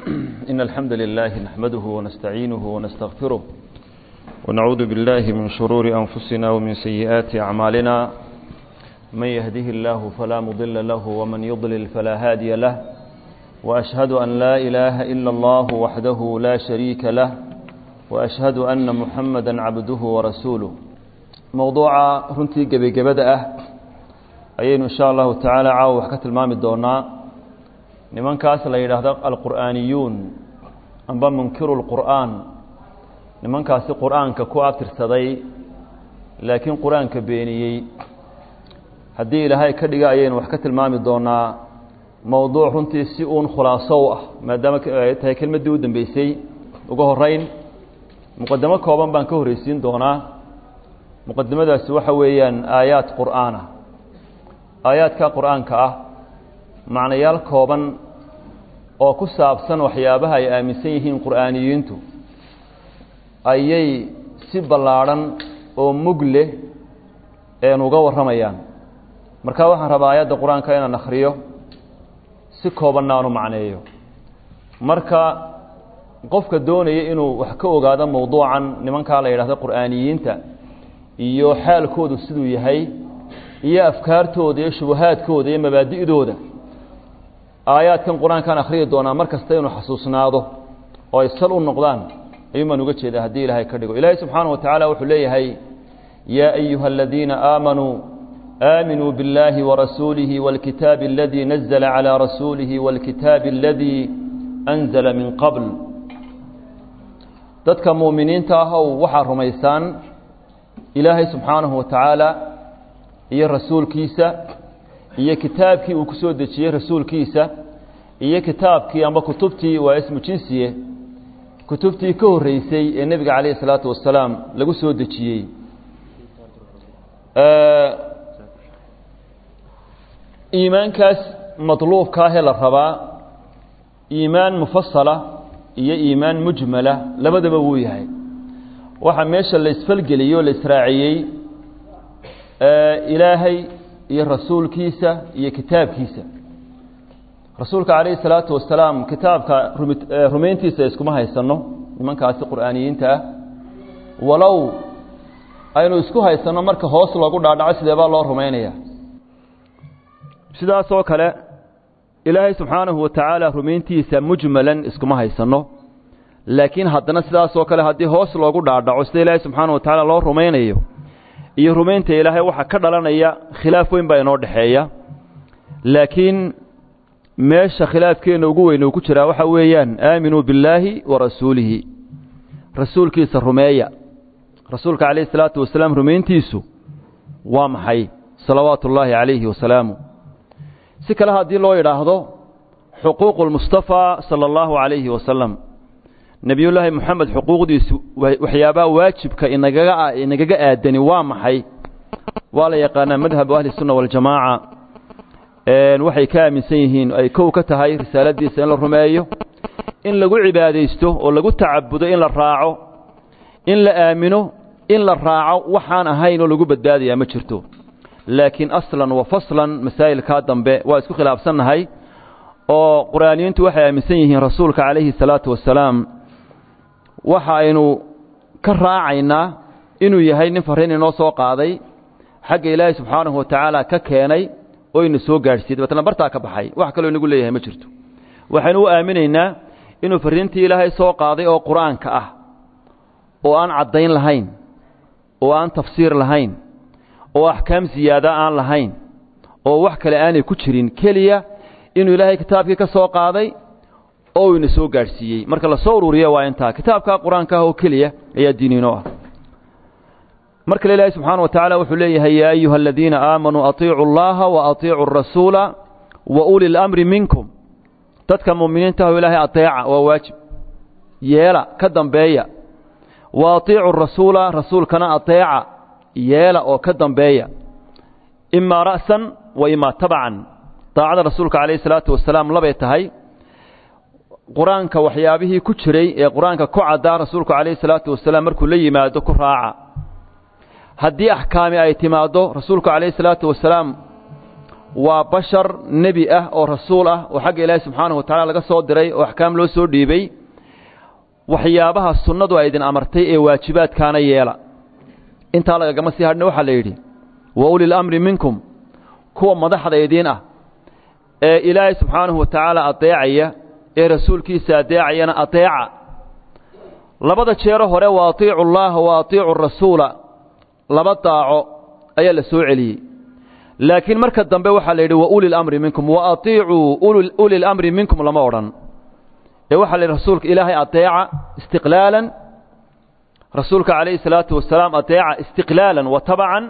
إن الحمد لله نحمده ونستعينه ونستغفره ونعوذ بالله من شرور أنفسنا ومن سيئات أعمالنا من يهده الله فلا مضل له ومن يضلل فلا هادي له وأشهد أن لا إله إلا الله وحده لا شريك له وأشهد أن محمدا عبده ورسوله موضوع runtii gebagabada ah ayaynu insha allahu tacaala caawa wax ka tilmaami doonaa nimankaas la yidhaahdo alqur'aaniyuun amba munkiru lqur'aan nimankaasi qur'aanka ku abtirsaday laakiin qur-aanka beeniyey haddii ilaahay ka dhiga ayaynu wax ka tilmaami doonaa mowduuc runtii si uun khulaaso u ah maadaama ay tahay kelmaddii u dambeysay uga horeyn muqadamo kooban baan ka horreysiin doonaa muqadimadaasi waxa weeyaan aayaad qur'aana aayaadka qur'aanka ah macnayaal kooban oo ku saabsan waxyaabaha ay aaminsan yihiin qur'aaniyiintu ayay si ballaadhan oo mug leh een uga warramayaan marka waxaan rabaa aayadda qur-aanka inaan akhriyo si koobanna aan u macneeyo marka qofka doonaya inuu wax ka ogaado mowduucan nimankaa la yidhahdo qur'aaniyiinta iyo xaalkoodu siduu yahay iyo afkaartooda iyo shubahaadkooda iyo mabaadi'dooda aayaadkan qur-aankaan akhriyi doonaa mar kasta inuu xasuusnaado oo ay sal u noqdaan ayuun baan uga jeedaa haddii ilaahay ka dhigo ilaahay subxaana wa tacaala wuxuu leeyahay yaa ayuha aladiina aamanuu aaminuu biاllaahi warasuulihi wاlkitaabi aladii nazla calىa rasuulihi wاlkitaabi aladii anzala min qabl dadka muuminiinta ahow waxaa rumaysaan ilaahay subxaanahu wa tacaala iyo rasuulkiisa iyo kitaabkii uu ku soo dejiyey rasuulkiisa iyo kitaabkii amba kutubtii waa ismu jinsiye kutubtii ka horreysay ee nebiga calayh isalaatu wasalaam lagu soo dejiyey iimaankaas madluubkaahee la rabaa iimaan mufasala iyo iimaan mujmala labadaba wuu yahay waxaa meesha la isfalgeliyey oo la israaciyey ilaahay iyo rasuulkiisa iyo kitaabkiisa rasuulka calayhi salaatu wasalaam kitaabka rumayntiisa iskuma haysanno nimankaasi qur'aaniyiinta ah walow aynu isku haysanno marka hoos loogu dhaadhaco sidee baa loo rumaynaya sidaas oo kale ilaahay subxaanahu wa tacaala rumayntiisa mujmalan iskuma haysanno laakiin haddana sidaas oo kale haddii hoos loogu dhaadhaco sida ilaahay subxaana wa tacaala loo rumaynayo iyo rumaynta ilaahay waxaa ka dhalanaya khilaaf weyn baa inoo dhexeeya laakiin meesha khilaafkeenna ugu weyn uu ku jiraa waxaa weeyaan aaminuu billaahi wa rasuulihi rasuulkiisa rumeeya rasuulka calayhi salaatu wasalaam rumayntiisu waa maxay salawaatu ullaahi calayhi wasalaamu si kale haddii loo yidhaahdo xuquuqu lmustafaa sala allahu calayhi wasalam nebiyullaahi moxamed xuquuqdiisu waxyaabaha waajibka inagaga inagaga aadani waa maxay waa la yaqaanaa madhabu ahli sunna waljamaaca waxay ka aaminsan yihiin ay kow ka tahay risaaladiisa in la rumeeyo in lagu cibaadaysto oo lagu tacabudo in la raaco in la aamino in la raaco waxaan ahayn oo lagu badbaadayaa ma jirto laakiin aslan wa faslan masaa'ilkaa dambe waa isku khilaafsannahay oo qur'aaniyiintu waxay aaminsan yihiin rasuulka calayhi salaatu wasalaam waxa aynu ka raacaynaa inuu yahay nin farriin inoo soo qaaday xagga ilaahay subxaanahu wa tacaala ka keenay oo ina soo gaadhsiiyey dabeetna bartaa ka baxay wax kaloo inagu leeyahay ma jirto waxaynu u aaminaynaa inuu farriintii ilaahay soo qaaday oo qur-aanka ah oo aan caddayn lahayn oo aan tafsiir lahayn oo axkaam siyaada aan lahayn oo wax kale aanay ku jirin keliya inuu ilaahay kitaabkii ka soo qaaday oo ina soo gaadhsiiyey marka lasoo ururiya waa intaa kitaabkaa qur-aanka ah oo keliya ayaa diiniinoo ah mar kale ilaahay subxaana wa tacaala wuxuu leeyahay yaa ayuha aladiina aamanuu atiicu allaha wa atiicu arasuula wa uli lamri minkum dadka muuminiinta aho ilaahay ateeca waa waajib yeela ka dambeeya wa atiicu rasuula rasuulkana ateeca yeela oo ka dambeeya imaa ra'san wa imaa tabacan daacada rasuulka calayhi salaatu wasalaam labay tahay qur-aanka waxyaabihii ku jiray ee qur-aanka ku caddaa rasuulku calayhi salaatu wasalaam markuu la yimaado ku raaca haddii axkaami ay timaaddo rasuulku calayhi salaatu wasalaam waa bashar nebi ah oo rasuul ah oo xagga ilaahay subxaanahu wa tacala laga soo diray oo axkaam loo soo dhiibay waxyaabaha sunnadu ay idin amartay ee waajibaadkaana yeela intaa lagagama sii hadhna waxaa la yidhi wa ulil amri minkum kuwa madaxda idiin ah ee ilaahay subxaanahu wa tacaala adeecaya ee rasuulkiisa adeecayana adeeca labada jeero hore wa atiicu llaha wa atiicu rasuula laba daaco ayaa la soo celiyey laakiin marka dambe waxaa la yidhi wa uli lamri minkum wa atiicuu uli lamri minkum lama odhan ee waxaa la yidhi rasuulka ilaahay adeeca istiqlaalan rasuulka calayhi salaatu wasalaam adeeca istiqlaalan wa tabacan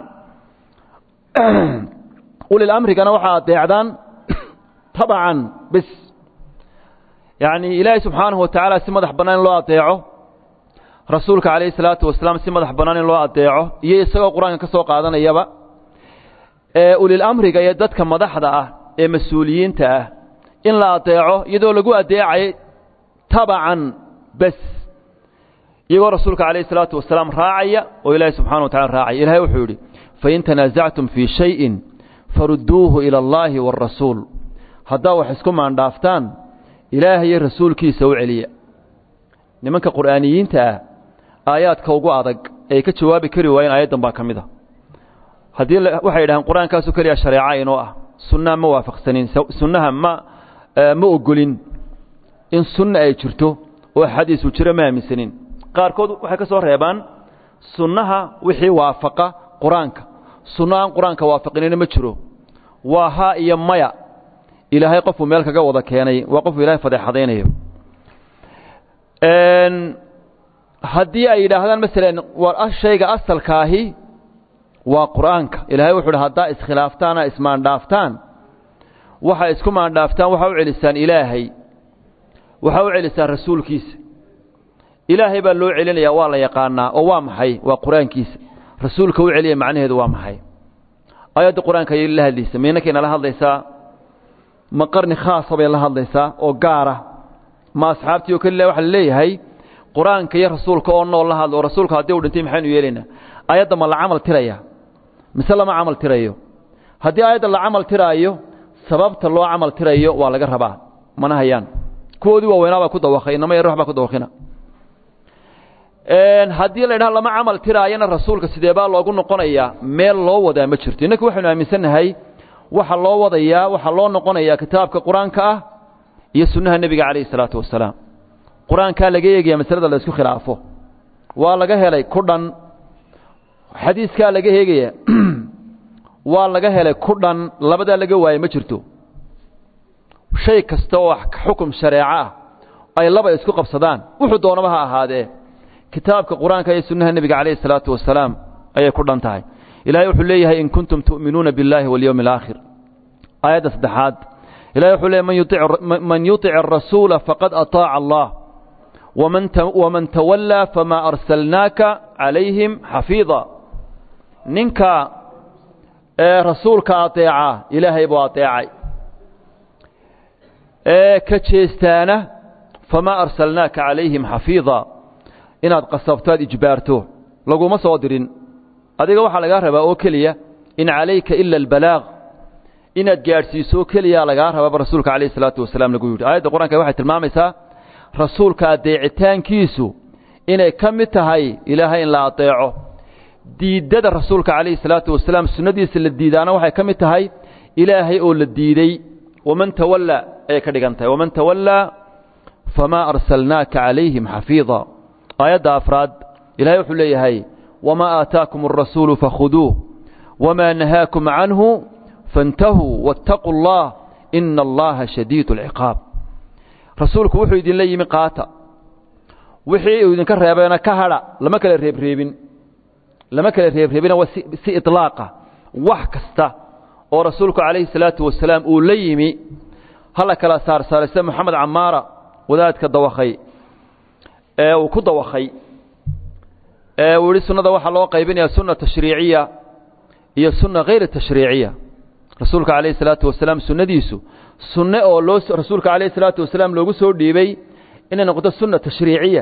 ulil amrigana waxaa adeecdaan tabacan bis yacni ilaahay subxaanahu wa tacaala si madax bannaan in loo adeeco rasuulka calayhi salaatu wasalaam si madax bannaan in loo adeeco iyo isagoo qur-aanka ka soo qaadanayaba ee ulil amriga iyo dadka madaxda ah ee mas-uuliyiinta ah in la adeeco iyadoo lagu adeecayay tabacan bes iyagoo rasuulka calayhi salaatu wasalaam raacaya oo ilaahay subxana wa tacala raacaya ilahay wuxuu yidhi fain tanaasactum fii shayin farudduuhu ila allaahi wاrasuul haddaa wax isku maandhaaftaan ilaahayo rasuulkiisa u celiya nimanka qur'aaniyiinta ah aayaadka ugu adag ay ka jawaabi kari waayeen aayaddan baa ka mid a haddii waxay yidhahaan qur-aankaasoo keliya shareeca inoo ah sunnaha ma waafaqsanin sunnaha ma ma ogolin in sunna ay jirto oo xadiisu jiro ma aaminsanin qaarkood waxay ka soo reebaan sunnaha wixii waafaqa qur-aanka sunno aan qur-aanka waafaqinina ma jiro waa haa iyo maya ilaahay qofuu meel kaga wada keenay waa qofuu ilahay fadeexadaynayo haddii ay yidhaahdaan masalan war shayga asalkaahi waa qur'aanka ilaahay wuxu uhi haddaa iskhilaaftaana ismaandhaaftaan waxaa isku maandhaaftaan waxaa u celisaan ilaahay waxaa u celisaan rasuulkiisa ilaahay baa loo celinayaa waa la yaqaanaa oo waa maxay waa qur-aankiisa rasuulka u celiya macnaheedu waa maxay aayadda qur-aanka ayay la hadlaysa miinakayna la hadlaysaa ma qarni khaasa bay la hadlaysaa oo gaara ma asxaabtii oo kelilah waxa la leeyahay qur-aanka iyo rasuulka oo nool la hadlo oo rasuulka haddii u dhintay maxaynu yeelaynaa aayadda ma la camal tiraya mise lama camal tirayo haddii aayadda la camal tiraayo sababta loo camal tirayo waa laga rabaa mana hayaan kuwoodii waaweynaa baa ku dawakay inama yar wax baa ku dawakina haddii la ydhaha lama camal tiraayana rasuulka sidee baa loogu noqonayaa meel loo wadaa ma jirto innaka waxaynu aaminsannahay waxa loo wadayaa waxaa loo noqonayaa kitaabka qur-aanka ah iyo sunnaha nebiga calayhi isalaatu wasalaam qur-aankaa laga eegaya masalada la isku khilaafo waa laga helay ku dhan xadiiskaa laga eegaya waa laga helay ku dhan labadaa laga waayey ma jirto shay kasta oo xukum shareeco ah ay laba isku qabsadaan wuxuu doonaba ha ahaadee kitaabka qur-aanka iyo sunnaha nebiga calayhi isalaatu wasalaam ayay ku dhan tahay ilahay wuxuu leeyahay in kuntum tu'minuuna biاllahi walyowmi alaakhir aayadda saddexaad ilahay wuxuu leeyahy man yuطic arasuula faqad aطaaca allah waman tawallaa famaa arsalnaaka calayhim xafiida ninka ee rasuulka adeeca ilaahay buu adeecay ee ka jeestaana famaa arsalnaaka calayhim xafiida inaad qasabto aad ijbaarto laguma soo dirin adiga waxaa lagaa rabaa oo keliya in calayka ila albalaaq inaad gaadhsiiso keliyaa lagaa rabaaba rasuulka calayhi isalaatu wasalaam lagu yidhi aayadda qur-aanka waxay tilmaamaysaa rasuulka adeecitaankiisu inay ka mid tahay ilaahay in la adeeco diiddada rasuulka calayhi salaatu wasalaam sunnadiisa la diidaana waxay ka mid tahay ilaahay oo la diidey waman tawallaa ayay ka dhigan tahay waman tawallaa famaa arsalnaaka calayhim xafiida aayadda afraad ilahay wuxuu leeyahay wamaa aataakum alrasuulu fakhuduuh wamaa nahaakum canhu faاntahuu waاtaquu اllah ina allaha shadiid اlciqaab rasuulku wuxuu idinla yimi qaata wixii uu idinka reebeena ka hadha lama kala reebreebin lama kala reebreebina waa si iطlaaqa wax kasta oo rasuulku calayhi الsalaatu wasalaam uu la yimi hala kala saarsaarise moxamed camaara wadaadka dawakhay ee uu ku dawakhay ee uu yihi sunnada waxaa loo qaybinaya sunna tashriiciya iyo sunna hayr tashriiciya rasuulka calayhi الsalaatu wasalaam sunnadiisu sunne oo loo rasuulka calayhi الsalaatu wasalaam loogu soo dhiibay inay noqoto sunna tashriiciya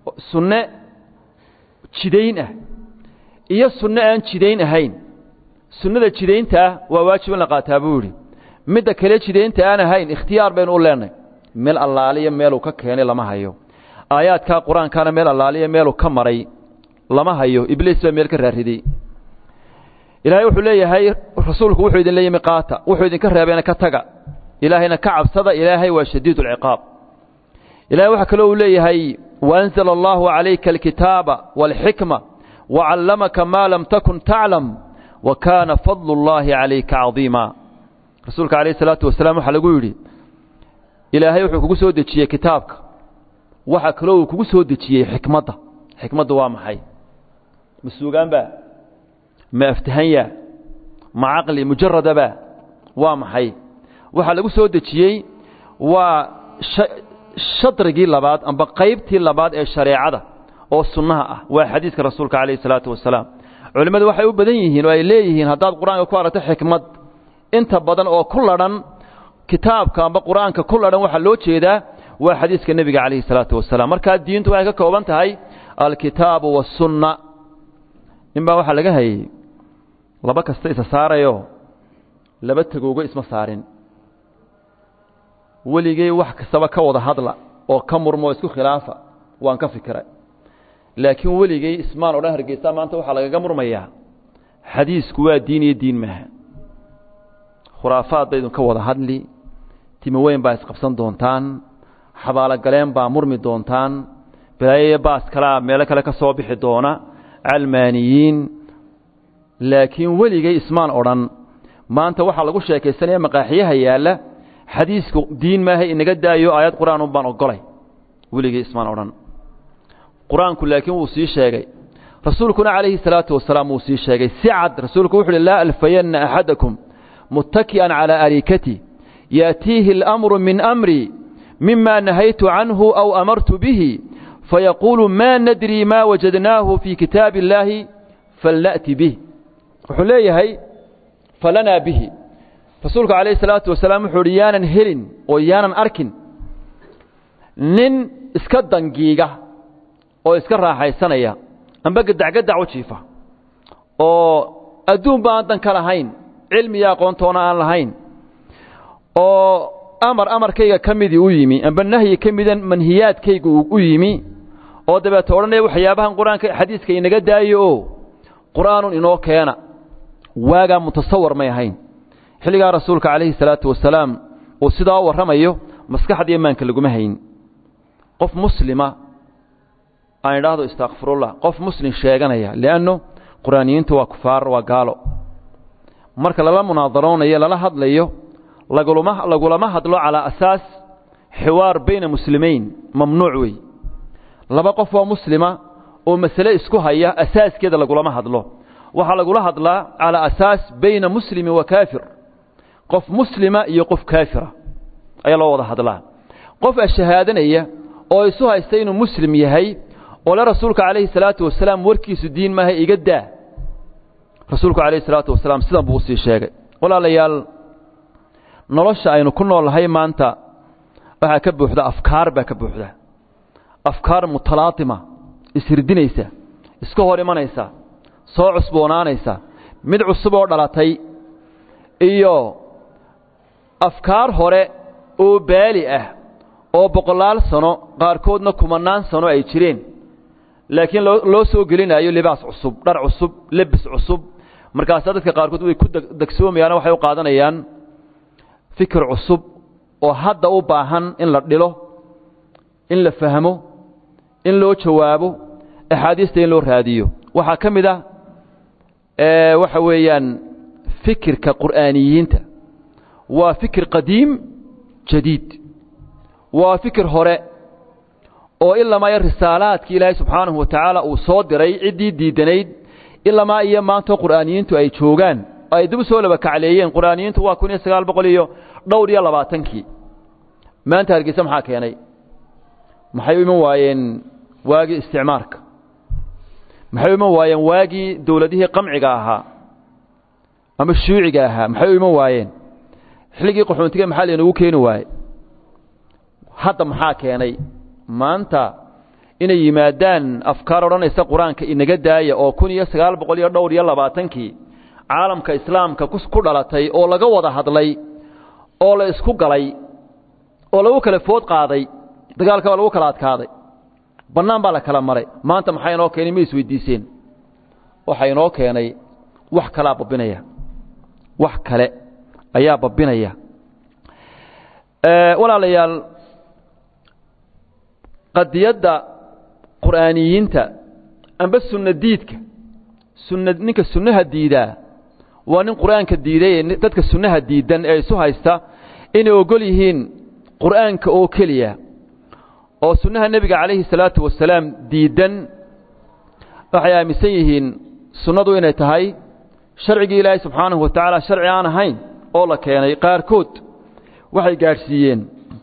sunne jidayn ah iyo sunne aan jidayn ahayn sunnada jidaynta ah waa waajib in la qaataa buu yidhi midda kale jidaynta aan ahayn ikhtiyaar baynu u leenahy meel allaaliya meeluu ka keenay lama hayo aayaadkaa qur-aankaana meel allaaliya meeluu ka maray lama hayo ibliis baa meel ka raariday ilaahay wuxuu leeyahay rasuulku wuxuu idin leeyimi qaata wuxuu idinka reebeena ka taga ilaahayna ka cabsada ilaahay waa shadiid ulciqaab ilahay waxaa kaloo uu leeyahay waanzala allahu calayka alkitaaba waalxikma wacallamaka maa lam takun taclam wa kaana fadlu اllahi calayka cadiima rasuulka calayh isalaatu wasalaam waxaa lagu yidhi ilaahay wuxuu kugu soo dejiyey kitaabka waxaa kaloo uu kugu soo dejiyey xikmadda xikmaddu waa maxay ma suugaanba ma aftahanya ma caqli mujaradaba waa maxay waxaa lagu soo dejiyey waa shadrigii labaad amba qaybtii labaad ee shareecada oo sunnaha ah waa xadiiska rasuulka calayh isalaatu wasalaam culimmadu waxay u badan yihiin oo ay leeyihiin haddaad qur-aanka ku aragto xikmad inta badan oo ku ladhan kitaabka amba qur-aanka ku ladhan waxaa loo jeedaa waa xadiiska nebiga calayhi salaatu wasalaam markaa diintu waxay ka kooban tahay alkitaabu wasunna nin baa waxaa laga hayey laba kasta isa saarayo laba tegoogo isma saarin weligey wax kastaba ka wada hadla oo ka murmo isku khilaafa waan ka fikiray laakiin weligey ismaan o dhan hargeysa maanta waxaa lagaga murmayaa xadiisku waa diin iyo diin maaha khuraafaad ba idinka wada hadli timo weyn baa isqabsan doontaan xabaalogaleen baa murmi doontaan balaayayo baas kalea meelo kale ka soo bixi doona calmaaniyiin laakiin weligey ismaan odhan maanta waxaa lagu sheekaysanaya maqaaxiyaha yaalla xadiisku diin maaha inaga daayo aayad qur-aan un baan ogolay weligey ismaan odhan qur-aanku laakiin wuu sii sheegay rasuulkuna calayhi salaatu wasalaam wuu sii sheegay si cad rasuulku wuxu uhi laa alfayanna axadakum muttaki'an calaa arikati yaأtiihi اlamru min amri mima nahaytu canhu aw amartu bihi fayaquulu ma nadri ma wajadnaahu fii kitaabi اllaahi falna'ti bih wuxuu leeyahay falanaa bihi rasuulku calayhi salaatu wasalaam wuxuu uhi yaanan helin oo yaanan arkin nin iska dangiiga oo iska raaxaysanaya amba gadacgadac u jiifa oo adduunba aan dan ka lahayn cilmiya aqoontoona aan lahayn oo amar amarkayga ka midii u yimi amba nahyi ka mida manhiyaadkayga u yimi oo dabeeta odhanaya waxyaabahan qur-aanka xadiiska inaga daayo oo qur-aanun inoo keena waagaa mutasawar may ahayn xilligaa rasuulka calayhi salaatu wasalaam uu sidaa u warramayo maskaxda imaanka laguma hayn qof muslima aan idhaahdo istakfirullah qof muslim sheeganaya lianno qur-aaniyiintu waa kufaar waa gaalo marka lala munaadaroonayo lala hadlayo lagulama lagulama hadlo calaa asaas xiwaar bayna muslimiin mamnuuc wey laba qof oo muslima oo masale isku haya asaaskeeda lagulama hadlo waxaa lagula hadlaa calaa asaas bayna muslimi wa kaafir qof muslima iyo qof kaafira ayaa loo wada hadlaa qof ashahaadanaya oo isu haysta inuu muslim yahay oo le rasuulka calayhi salaatu wasalaam warkiisu diin maaha iga daa rasuulku calayhi salaatu wasalaam sidan buu usii sheegay walaalayaal nolosha aynu ku noolnahay maanta waxaa ka buuxda afkaar baa ka buuxda afkaar mutalaatima ishirdinaysa iska hor imanaysa soo cusboonaanaysa mid cusub oo dhalatay iyo afkaar hore oo baali ah oo boqolaal sano qaarkoodna kumannaan sano ay jireen laakiin loo soo gelinayo libaas cusub dhar cusub lebis cusub markaasaa dadka qaarkood way ku degsoomayaan waxay u qaadanayaan fikir cusub oo hadda u baahan in la dhilo in la fahmo in loo jawaabo axaadiista in loo raadiyo waxaa ka mid ah waxa weeyaan fikirka qur'aaniyiinta waa fikir qadiim jadiid waa fikir hore oo ilamaa risaalaadkii ilaahay subxaanahu wa tacaala uu soo diray ciddii diidanayd ilamaa iyo maantoo qur'aaniyiintu ay joogaan oo ay dib u soo laba kacleeyeen qur'aaniyiintu waa kun iyo sagaal boqol iyo dhowr iyo labaatankii maanta hargeysa maxaa keenay maxay u iman waayeen waagii isticmaarka maxay u iman waayeen waagii dowladihii qamciga ahaa ama shuuciga ahaa maxay u iman waayeen xilligii qaxoontiga maxaa laynagu keeni waaye hadda maxaa keenay maanta inay yimaadaan afkaar odhanaysa qur-aanka inaga daaya oo kun iyo sagaal boqol iyo dhowr iyo labaatankii caalamka islaamka ku dhalatay oo laga wada hadlay oo la isku galay oo lagu kala food qaaday dagaalka waa lagu kala adkaaday bannaan baa la kala maray maanta maxaa inoo keenay ma isweydiiseen waxaa inoo keenay wax kalaa babbinaya wax kale ayaa babbinaya walaalayaal qadiyadda qur'aaniyiinta amba sunna diidka sunna ninka sunnaha diidaa waa nin qur'aanka diiday ee dadka sunnaha diidan ee isu haysta inay ogol yihiin qur'aanka oo keliya oo sunnaha nebiga calayhi salaatu wasalaam diidan waxay aaminsan yihiin sunnadu inay tahay sharcigii ilaahay subxaanahu wa tacaala sharci aan ahayn oo la keenay qaarkood waxay gaadhsiiyeen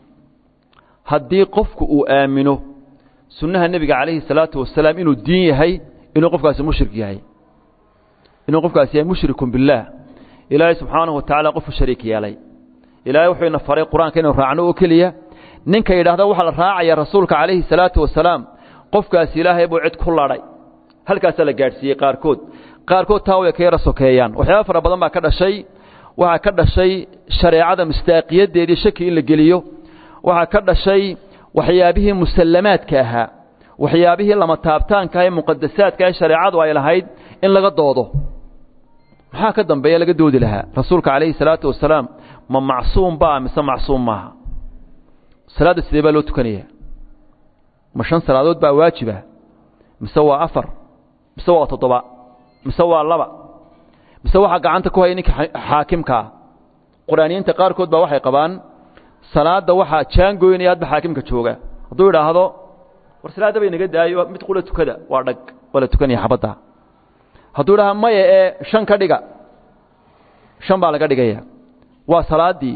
haddii qofku uu aamino sunnaha nebiga calayhi salaatu wasalaam inuu diin yahay inuu qofkaasi mushrik yahay inuu qofkaasi yahay mushrikun billaah ilaahay subxaanahu wa tacala qofku shariik yeelay ilaahay wuxuu ina faray qur-aanka inuu raacno oo keliya ninka yidhaahda waxaa la raacaya rasuulka calayhi salaatu wasalaam qofkaasi ilaahay buu cid ku ladhay halkaasaa la gaadhsiiyey qaarkood qaarkood taa way ka yara sokeeyaan waxyaaba fara badan baa ka dhashay waxaa ka dhashay shareecada mustaaqiyadeedii shaki in la geliyo waxaa ka dhashay waxyaabihii musallamaadka ahaa waxyaabihii lama taabtaanka ee muqadasaadka ee shareecadu ay lahayd in laga doodo maxaa ka dambeeya laga doodi lahaa rasuulka calayhi salaatu wasalaam ma macsuum baa mise macsuum maaha salaadda sidee baa loo tukanaya ma shan salaadood baa waajiba mise waa afar mise waa toddoba mise waa laba mise waxaa gacanta ku haya ninka xaakimkaa qur'aaniyiinta qaarkood baa waxay qabaan salaadda waxaa jaangoynaya hadba xaakimka jooga hadduu idhaahdo war salaadda bay naga daayo mid qula tukada waa dhag waa la tukanaya xabadda hadduu idhaha maya ee shan ka dhiga shan baa laga dhigaya waa salaaddii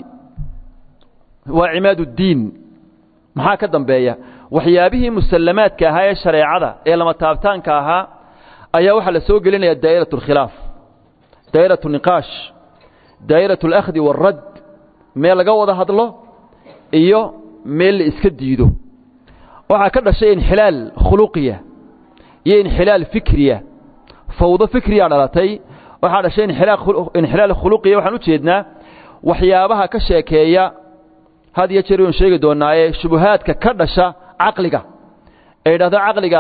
waa cimaad uddiin maxaa ka dambeeya waxyaabihii musallamaadka ahaa ee shareecada ee lama taabtaanka ahaa ayaa waxaa la soo gelinaya daa'irat alkhilaaf daa'irat niqaash daa'irat alakhdi waalradd meel laga wada hadlo iyo meel la iska diido waxaa ka dhashay inxilaal khuluqiya iyo inxilaal fikriya fawdo fikriya dhalatay waxaa dhashay inxilaal khuluqiya waxaan u jeednaa waxyaabaha ka sheekeeya had iyo jeer waynu sheegi doonaaye shubuhaadka ka dhasha caqliga ee idhahdo caqliga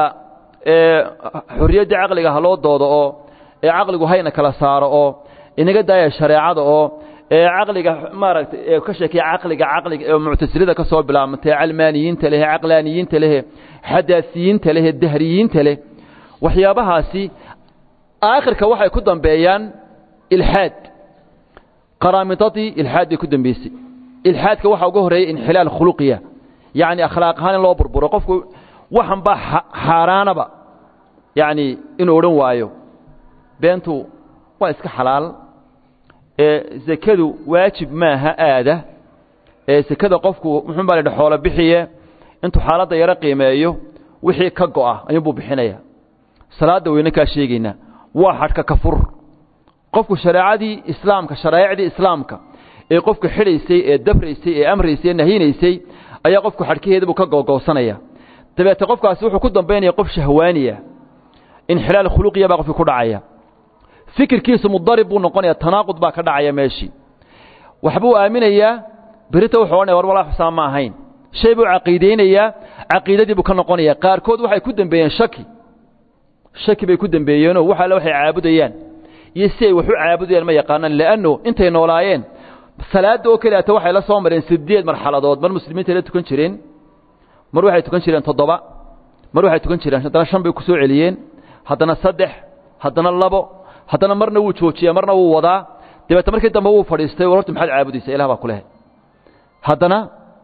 xorriyaddii caqliga ha loo doodo oo ee caqligu hayna kala saaro oo inaga daaya shareecada oo ee caqliga maaragtay ee ka sheekeeya caqliga caqliga ee muctasilada ka soo bilaabantay calmaaniyiinta leh caqlaaniyiinta leh xadaasiyiinta leh dahriyiinta leh waxyaabahaasi aakhirka waxay ku dambeeyaan ilxaad qaraamidadii ilxaad bay ku dambeysay ilxaadka waxaa uga horreeyey inxilaal khuluqiya yacni akhlaaq ahaan in loo burburo qofku waxan baa xaaraanaba yacni inuu odhan waayo beentu waa iska xalaal ee sekadu waajib maaha aada ee sekada qofku muxuun baa la yidhi xoolo bixiye intuu xaaladda yaro qiimeeyo wixii ka go'a ayuunbuu bixinaya salaadda weyne kaa sheegaynaa waa xadhka ka fur qofku shareecadii islaamka sharaa'icdii islaamka ee qofku xidhaysay ee dabraysay ee amraysay ee nahinaysay ayaa qofku xadhkaheeda buu ka googoosanaya dabeete qofkaasi wuxuu ku dambaynaya qof shahwaaniya inxilaal khuluqiya baa qofkii ku dhacaya fikirkiisu mudarib buu noqonaya tanaaqud baa ka dhacaya meeshii waxbuu aaminayaa berita wuxuu odhanaya war walaa xusaan ma ahayn shay buu caqiidaynayaa caqiidadii buu ka noqonaya qaarkood waxay ku dembeeyeen shaki shaki bay ku dembeeyeenoo wax alle waxay caabudayaan iyo si ay wax u caabudayaan ma yaqaanaan le'anno intay noolaayeen salaadda oo keliata waxay la soo mareen sideed marxaladood mar muslimiinta la tukan jireen mar waxay tukan jireen toddoba mar waxay tukan jireen haddana shan bay ku soo celiyeen haddana saddex haddana labo haddana marna wuu joojiyaa marna wuu wadaa dabeete markii dambe wuu fadhiistay war horta maxaad caabudaysaa ilah baa ku lehay haddana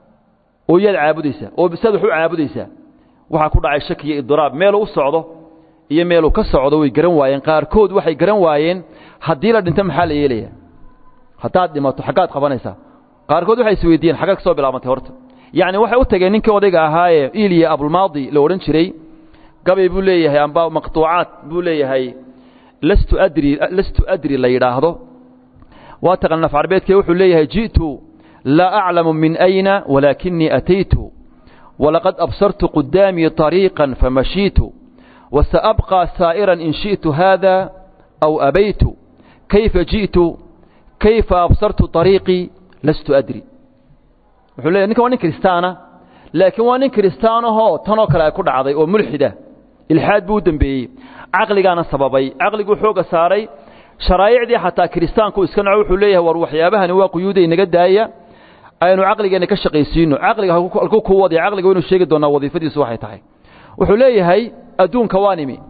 oo yaad caabudaysaa oo saad wax u caabudaysaa waxaa ku dhacay shaki iyo idiraab meeluu u socdo iyo meeluu ka socdo way garan waayeen qaarkood waxay garan waayeen haddii la dhinto maxaa la yeelaya haddaad dhimato xaggaad qabanaysaa qaarkood waxay isweydiiyeen xaggaad ka soo bilaabantay horta yacni waxay u tageen ninkii odayga ahaayee iliya abulmaadi la odhan jiray gabay buu leeyahay amba maqtuucaad buu leeyahay lastu adri lastu adri la yidhaahdo waa taqan naf carbeedkee wuxuu leeyahay ji'tu laa aclamu min ayna walaakinii ataytu walaqad absartu qudaamii طariiqan famashiitu wasaabqى saa'iran in shiئtu haada aw abaytu kayfa ji'tu kayfa absartu طariiqii lastu adri wuxuu leeyahy ninkan waa nin kiristaana laakiin waa nin kiristaanahoo tanoo kale ay ku dhacday oo mulxida ilxaad buu u dembeeyey caqligaana sababay caqliguu xooga saaray sharaa'icdii xataa kiristaanku iska naco wuxuu leeyahay war waxyaabahani waa quyuuda inaga daaya aynu caqligeenna ka shaqaysiino caqliga halkuu ku wadaya caqliga waynu sheegi doonaa wadiifadiisu waxay tahay wuxuu leeyahay adduunka waan imi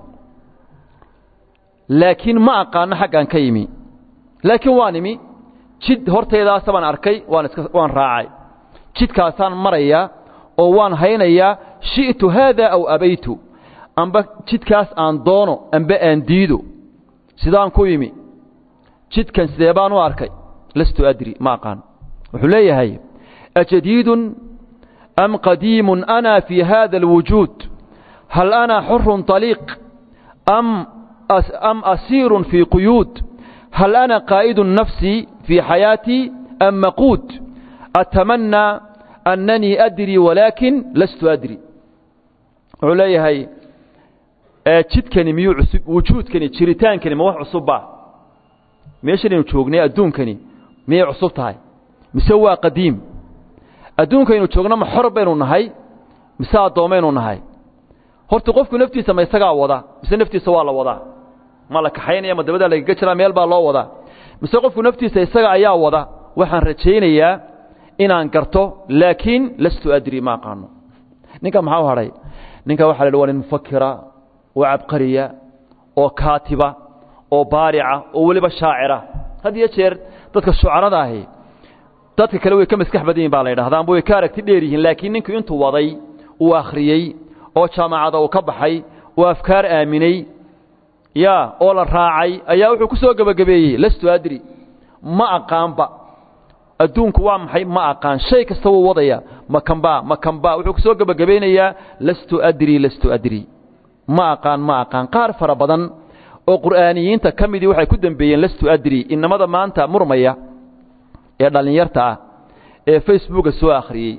laakiin ma aqaano xaggaan ka yimi laakiin waan imi jid hortaydaasa baan arkay waan iska waan raacay jidkaasaan marayaa oo waan haynayaa shi'tu haada aw abaytu amba jidkaas aan doono amba aan diido sidaan ku yimi jidkan sidee baan u arkay lastu adri ma aqaan wuxuu leeyahay ajadiidun am qadiimun ana fii hada alwujuud hal ana xurun طaliiq am am asiirun fii quyuud hal ana qaa'idu nafsii fii xayaatii am maquud atamannaa annanii adrii walaakin lastu adri wuxuu leeyahay jidkani miyuu cusub wujuudkani jiritaankani ma wax cusubba meeshanaynu joognay adduunkani miyay cusub tahay mise waa qadiim adduunkaynu joogno ma xor baynu nahay mise addoommaynu nahay horta qofku naftiisa ma isagaa wada mise naftiisa waa la wadaa ma la kaxaynaya ma dabadaa lagaga jiraa meel baa loo wadaa mise qofku naftiisa isaga ayaa wada waxaan rajaynayaa inaan garto laakiin lastu adri ma aqaano ninka maxaa u hadhay ninka waxa la yidhi waa nin mufakira oo cabqariya oo kaatiba oo baarica oo weliba shaacira had iyo jeer dadka shucarada ahi dadka kale way ka maskax badan yihin baa la yidhahda amba way ka aragti dheer yihiin laakiin ninku intuu waday uu akhriyey oo jaamacada uu ka baxay oo afkaar aaminay ya oo la raacay ayaa wuxuu ku soo gebagabeeyey lastu adri ma aqaanba adduunku waa maxay ma aqaan shay kasta wuu wadaya makanba makanba wuxuu ku soo gebagabaynayaa lastu adri lastu adri ma aqaan ma aqaan qaar fara badan oo qur'aaniyiinta ka midii waxay ku dembeeyeen lastu adri inamada maanta murmaya ee dhallinyarta ah ee facebooka soo akhriyey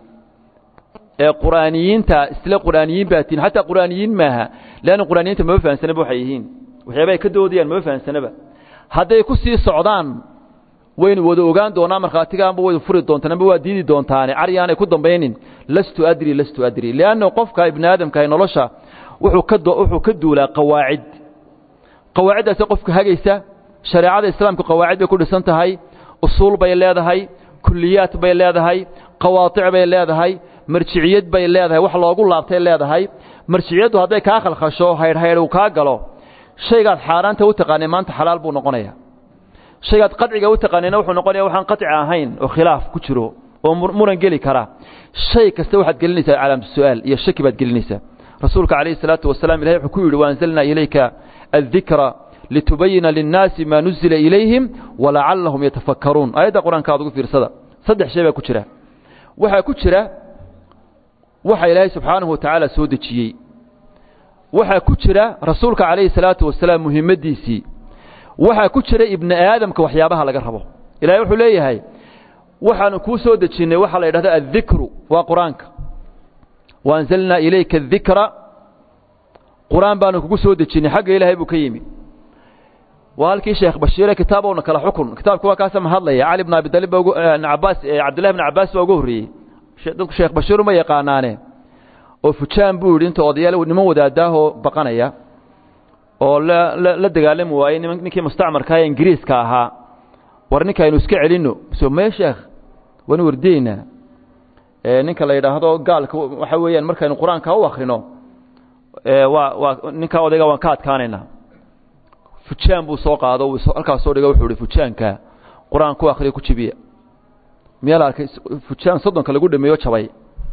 ee qur'aaniyiinta isla qur'aaniyiin baa tihin xataa qur'aaniyiin maaha leanna qur'aaniyiinta mama fahansanaba waxay yihiin waxyaaba ay ka doodayaan mama fahansanaba hadday ku sii socdaan waynu wada ogaan doonaa markhaatiga amba waydu furi doontaan amba waa diidi doontaane caryaanay ku dambaynin lastu adri lastu adri lianna qofka ibni aadamkaah nolosha wuxuu ka wuxuu ka duulaa qawaacid qawaaciddaasee qofka hagaysa shareecada islaamka qawaacid bay ku dhisan tahay usuul bay leedahay kuliyaad bay leedahay qawaadic bay leedahay marjiciyad bay leedahay wax loogu laabtay leedahay marjiciyaddu hadday kaa khalkhasho haydhhaydh uu kaa galo shaygaad xaaraanta u taqaanay maanta xalaal buu noqonaya shaygaad qadciga u taqaanayna wuxuu noqonaya waxaan qadci ahayn oo khilaaf ku jiro oo muran geli kara shay kasta waxaad gelinaysaa calaamatu su'aal iyo shaki baad gelinaysaa rasuulka calayhi salaatu wasalaam ilahay wuxuu ku yidhi waanzalnaa ilayka addikra litubayina linnaasi maa nuzila ilayhim walacallahum yatafakkaruun aayadda qur-aanka aad ugu fiirsada saddex shay baa ku jira waxaa ku jira waxa ilaahay subxaanahu watacaala soo dejiyey waxaa ku jira rasuulka calayhi salaatu wasalaam muhimmaddiisii waxaa ku jira ibni aadamka waxyaabaha laga rabo ilahay wuxuu leeyahay waxaanu kuu soo dejinnay waxaa la yidhahda addikru waa qur-aanka waanzalnaa ilayka adikra qur-aan baanu kugu soo dejinnay xagga ilaahay buu ka yimi waa halkii sheekh bashiire kitaabowna kala xukun kitaabka waa kaasa mahadlaya cali bn abidalib baa ugu cabaas cabdillahi bn cabbaas baa ugu horreeyey dadku sheekh bashiir uma yaqaanaane oo fujaan buu yidhi inta odayaal niman wadaadaahoo baqanaya oo la la dagaalami waayey ninkii mustacmarka ee ingiriiska ahaa war ninkaynu iska celinno so mee sheekh waanu wardiyeynaa ninka la yidhaahdo gaalka waxa weeyaan markaynu qur-aanka u akrino waa waa ninkaa odayga waan ka adkaanaynaa fujaan buu soo qaado halkaas soo dhiga wuxuu ihi fujaanka qur-aan ku akriya ku jibiya miyaa la arkay fujaan soddonka lagu dhameeyo jabay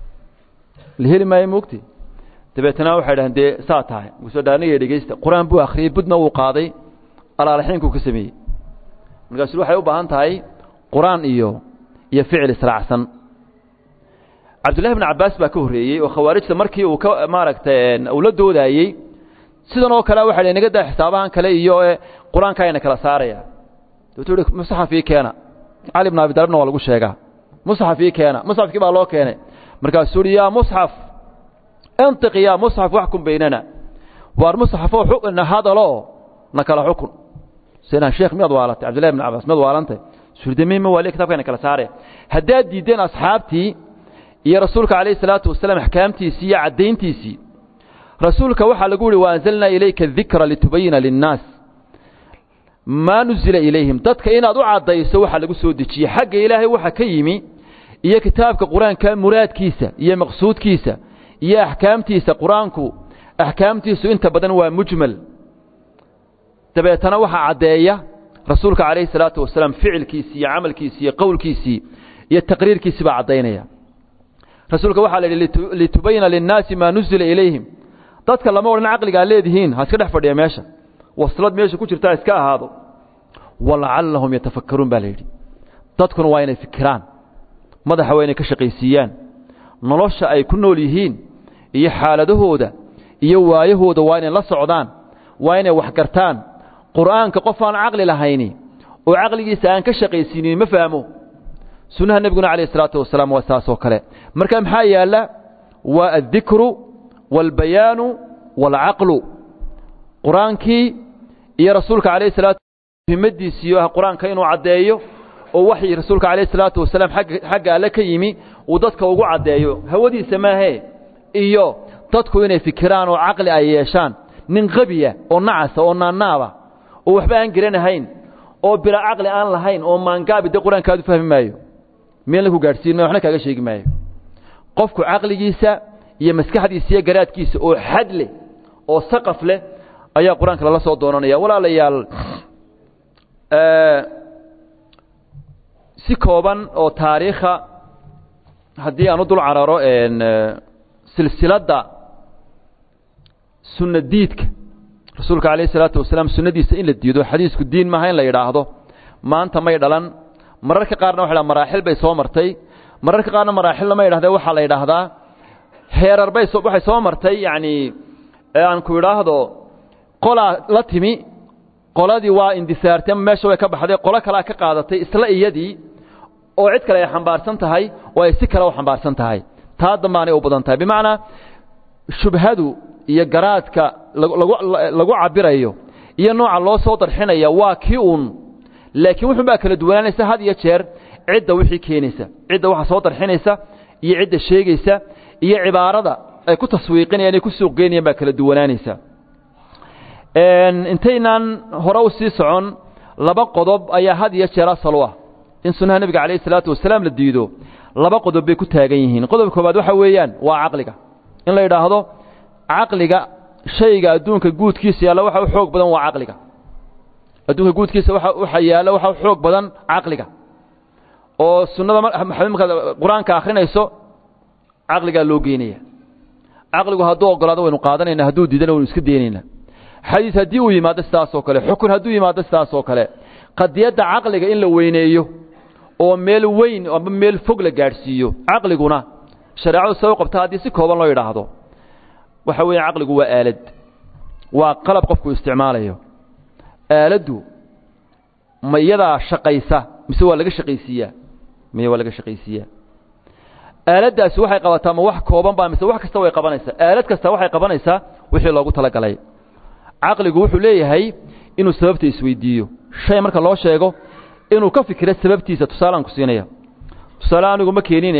la heli maayo moogti dabeetana waxay dhahdeen dee saa tahay markaasoo dhaaniga dhegeysta qur-aan buu akhriyey budna wuu qaaday alaalaxiinkuu ka sameeyey markaasu waxay u baahan tahay qur-aan iyo iyo ficil israacsan cabdullahi bn cabbaas baa ka horreeyey oo khawaarijta markii uu ka maaragtay uu la doodaayey sidan oo kale waxa naga daa xisaabahan kale iyo qur-aanka ayna kala saaraya dabeetu uhi musxaf ii keena cali bn abi dalibna waa lagu sheegaa musxaf ii keena musxafkii baa loo keenay markaasuu uhi yaa musxaf intiq yaa musxaf waxkum baynana waar musxafoo na hadaloo na kala xukun seenaan sheekh miyaad waalatay cabdillahi ibn cabbaas miyaad waalantay surdamihima waaliya kitabkayna kala saare haddaad diiddeen asxaabtii iyo rasuulka calayhi salaatu wasalaam axkaamtiisii iyo caddayntiisii rasuulka waxaa lagu yihi waanzalnaa ilayka dikra litubayina linnaas maa nuzila ilayhim dadka inaad u caddayso waxaa lagu soo dejiyey xagga ilaahay waxa ka yimi iyo kitaabka qur-aanka muraadkiisa iyo maqsuudkiisa iyo axkaamtiisa qur-aanku axkaamtiisu inta badan waa mujmal dabeetana waxaa caddeeya rasuulka calayhi salaatu wasalaam ficilkiisii iyo camalkiisii iyo qowlkiisii iyo taqriirkiisii baa caddaynaya rasuulka waxaa la yidhi litubayina linnaasi maa nuzila ilayhim dadka lama odhan caqligaa leedihiin ha iska dhex fadhiya meesha waslad meesha ku jirtaa iska ahaado walacallahum yatafakkaruun baa la yidhi dadkuna waa inay fikiraan madaxa waa inay ka shaqaysiiyaan nolosha ay ku nool yihiin iyo xaaladahooda iyo waayahooda waa inay la socdaan waa inay wax gartaan qur'aanka qof aan caqli lahayni oo caqligiisa aan ka shaqaysiinin ma fahmo sunnaha nebiguna calayh isalaatu wasalaam waa saas oo kale marka maxaa yaalla waa addikru waalbayaanu waalcaqlu qur-aankii iyo rasuulka calayh salatu muhimmadiisiiyo ah qur-aanka inuu caddeeyo oo waxii rasuulka calayh salaatu wasalaam xagga alle ka yimi uu dadka ugu caddeeyo hawadiisa maahee iyo dadku inay fikiraan oo caqli ay yeeshaan nin qabiya oo nacasa oo naannaaba oo waxba aan garanahayn oo bila caqli aan lahayn oo maangaabi de qur-aankaadu fahmi maayo meel la ku gaadhsiin maayo waxna kaaga sheegi maayo qofku caqligiisa iyo maskaxdiisa iyo garaadkiisa oo xad leh oo saqaf leh ayaa qur-aanka lala soo doonanaya walaalayaal si kooban oo taariikha haddii aan u dul cararo silsiladda sunna diidka rasuulka calayh isalaatu wasalaam sunnadiisa in la diido xadiisku diin maaha in la yidhaahdo maanta may dhalan mararka qaarna waxa dhaha maraaxil bay soo martay mararka qaarna maraaxil lama yidhahdee waxaa la yidhaahdaa heerar bay waxay soo martay yacni aan ku idhaahdo qolaa la timi qoladii waa indisaartay ama meesha way ka baxday qolo kalea ka qaadatay isla iyadii oo cid kale ay xambaarsan tahay oo ay si kale u xambaarsan tahay taa dambaanay u badan tahay bimacnaa shubhadu iyo garaadka lagu cabirayo iyo nooca loo soo darxinaya waa kii uun laakiin wuxun baa kala duwanaanaysa had iyo jeer cidda wixii keenaysa cidda waxa soo darxinaysa iyo cidda sheegaysa iyo cibaarada ay ku taswiiqinayaan ay ku suuqgeynayaan baa kala duwanaanaysa intaynaan hore u sii socon laba qodob ayaa had iyo jeer asal u ah in sunnaha nebiga calayh isalaatu wasalaam la diido laba qodob bay ku taagan yihiin qodob koobaad waxa weeyaan waa caqliga in la yidhaahdo caqliga shayga adduunka guudkiisa yaalla waxa u xoog badan waa caqliga adduunka guudkiisa waxa yaalla waxa u xoog badan caqliga oo sunnada markaad qur-aanka akhrinayso caqligaa loo geynaya caqligu hadduu ogolaado waynu qaadanayna hadduu diidana waynu iska deenayna xadiis haddii uu yimaado sidaas oo kale xukun hadduu yimaado sidaas oo kale qadiyadda caqliga in la weyneeyo oo meel weyn amba meel fog la gaadhsiiyo caqliguna shareecadu se u qabta haddii si kooban loo yidhaahdo waxa weeye caqligu waa aalad waa qalab qofku isticmaalayo aaladdu ma iyadaa shaqaysa mise waa laga shaqaysiiyaa miye waa laga shaqaysiiyaa aaladdaasi waxay qabataa ma wax kooban baa mise wax kasta way qabanaysaa aalad kasta waxay qabanaysaa wixii loogu talagalay caqligu wuxuu leeyahay inuu sababta isweydiiyo shay marka loo sheego inuu ka fikiro sababtiisa tusaalaan ku siinaya tusaale anigu ma keenine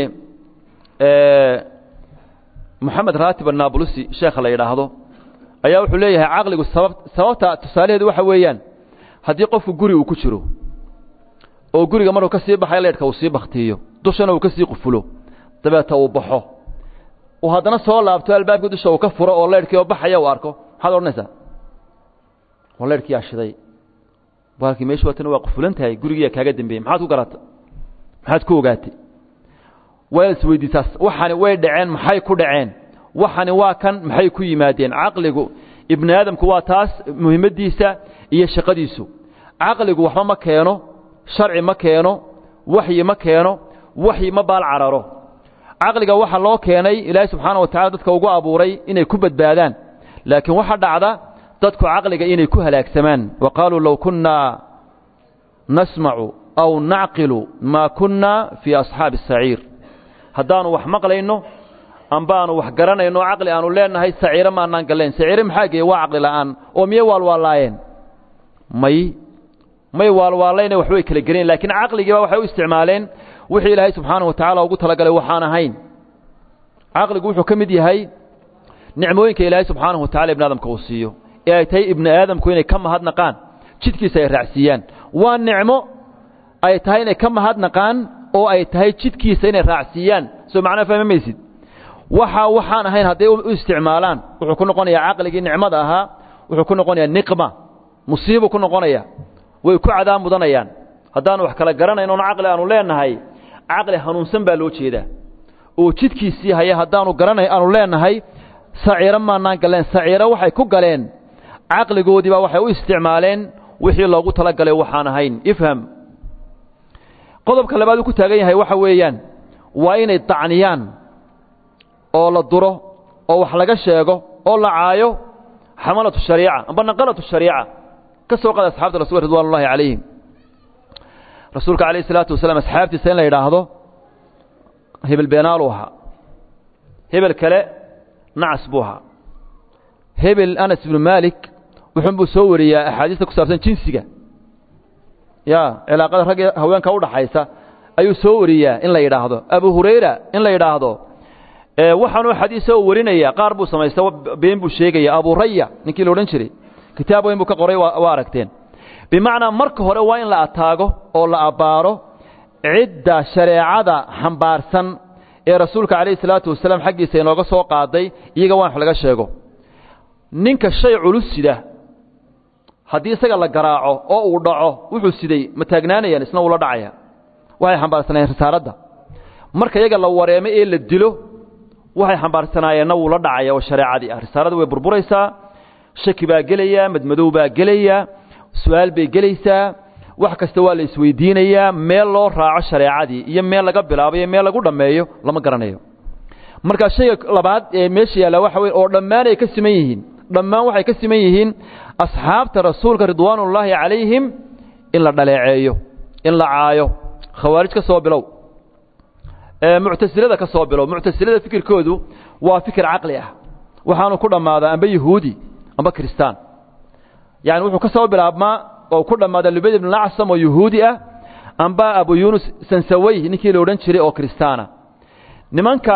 moxamed raatib annabulusi sheekha la yidhaahdo ayaa wuxuu leeyahay caqligu sabab sababta tusaalaheedu waxa weeyaan haddii qofku guri uu ku jiro oo guriga markuu ka sii baxay leedhka uu sii baktiiyo dushana uu ka sii qufulo dabeeta uu baxo uu haddana soo laabto albaabkii dusha uu ka furo oo leedhkii oo baxaya uu arko maxaad odhanaysaa waa leedhkii yaa shiday baalkii meeshu waatana waa qufulan tahay gurigiiyaa kaaga dambeeyey maxaad ku garata maxaad ku ogaatay waa isweydiisaa waxani way dhaceen maxay ku dhaceen waxani waa kan maxay ku yimaadeen caqligu ibni aadamku waa taas muhimaddiisa iyo shaqadiisu caqligu waxba ma keeno sharci ma keeno waxyi ma keeno waxyi ma baal cararo caqliga waxa loo keenay ilaahay subxaana wa tacala dadka ugu abuuray inay ku badbaadaan laakiin waxa dhacda dadku caqliga inay ku halaagsamaan wa qaaluu low kunnaa nasmacu aw nacqilu maa kunnaa fii asxaabi asaciir haddaanu wax maqlayno ambaanu wax garanayno caqli aanu leenahay saciiro maanaan gallayn saciire maxaa geeye waa caqli la'aan oo miye waalwaalaayeen may may waalwaalayna waxbay kala gelayn laakiin caqligiiba waxay u isticmaaleen wixii ilaahay subxaana wa tacaala ugu talagalay waxaan ahayn caqligu wuxuu ka mid yahay nicmooyinka ilaahay subxaanahu wa tacala ibni aadamka uu siiyo ee ay tahay ibni aadamku inay ka mahadnaqaan jidkiisa ay raacsiiyaan waa nicmo ay tahay inay ka mahadnaqaan oo ay tahay jidkiisa inay raacsiiyaan soo macnaa fahmi maysid waxa waxaan ahayn hadday u isticmaalaan wuxuu ku noqonayaa caqligii nicmada ahaa wuxuu ku noqonayaa niqma musiibuu ku noqonaya way ku cadaab mudanayaan haddaanu wax kala garanayn oon caqli aanu leenahay caqli hanuunsan baa loo jeedaa oo jidkiisii haya haddaanu garanay aanu leenahay saciiro maanaan galeen saciiro waxay ku galeen caqligoodii baa waxay u isticmaaleen wixii loogu talagalay waxaan ahayn ifham qodobka labaad uu ku taagan yahay waxa weeyaan waa inay dacniyaan oo la duro oo wax laga sheego oo la caayo xamalatu shariica amba naqalatu shariica ka soo qaada asxaabta rasul ridwan ullahi calayhim rasuulka calayh isalaatu wasalaam asxaabtiisa in la yidhaahdo hebel beenaaluu ahaa hebel kale nacas buu ahaa hebel anas ibnu maalik wuxuunbuu soo wariyaa axaadiista ku saabsan jinsiga ya cilaaqada rag iyo haweenka udhaxaysa ayuu soo wariyaa in la yidhaahdo abu hurayra in la yidhaahdo waxaanuu xadiisa u warinaya qaar buu samaysta been buu sheegaya abu raya ninkii la odhan jiray kitaab weyn buu ka qoray waa aragteen bimacnaa marka hore waa in la ataago oo la abbaaro cidda shareecada xambaarsan ee rasuulka calayhi salaatu wasalaam xaggiisa inooga soo qaaday iyaga waa in wax laga sheego ninka shay culus sida haddii isaga la garaaco oo uu dhaco wuxuu siday ma taagnaanayaan isna uula dhacaya waxay xambaarsanaayeen risaaladda marka iyaga la wareemo ee la dilo waxay xambaarsanaayeenna wuu la dhacaya oo shareecadii ah risaalada way burburaysaa shaki baa gelaya madmadow baa gelaya su-aal bay gelaysaa wax kasta waa la isweydiinayaa meel loo raaco shareecadii iyo meel laga bilaabo iyo meel lagu dhammeeyo lama garanayo marka shayga labaad ee meesha yaalla waxa weye oo dhammaan ay ka siman yihiin dhammaan waxay ka siman yihiin asxaabta rasuulka ridwaanullaahi calayhim in la dhaleeceeyo in la caayo khawaarij ka soo bilow muctasilada ka soo bilow muctasilada fikirkoodu waa fikir caqli ah waxaanu ku dhammaadaa amba yahuudi amba kristaan yani wuxuu ka soo bilaabmaa oo ku dhammaada lubayd ibn acsam oo yahuudi ah amba abu yunus sansawey ninkii la odhan jiray oo kristaana nimanka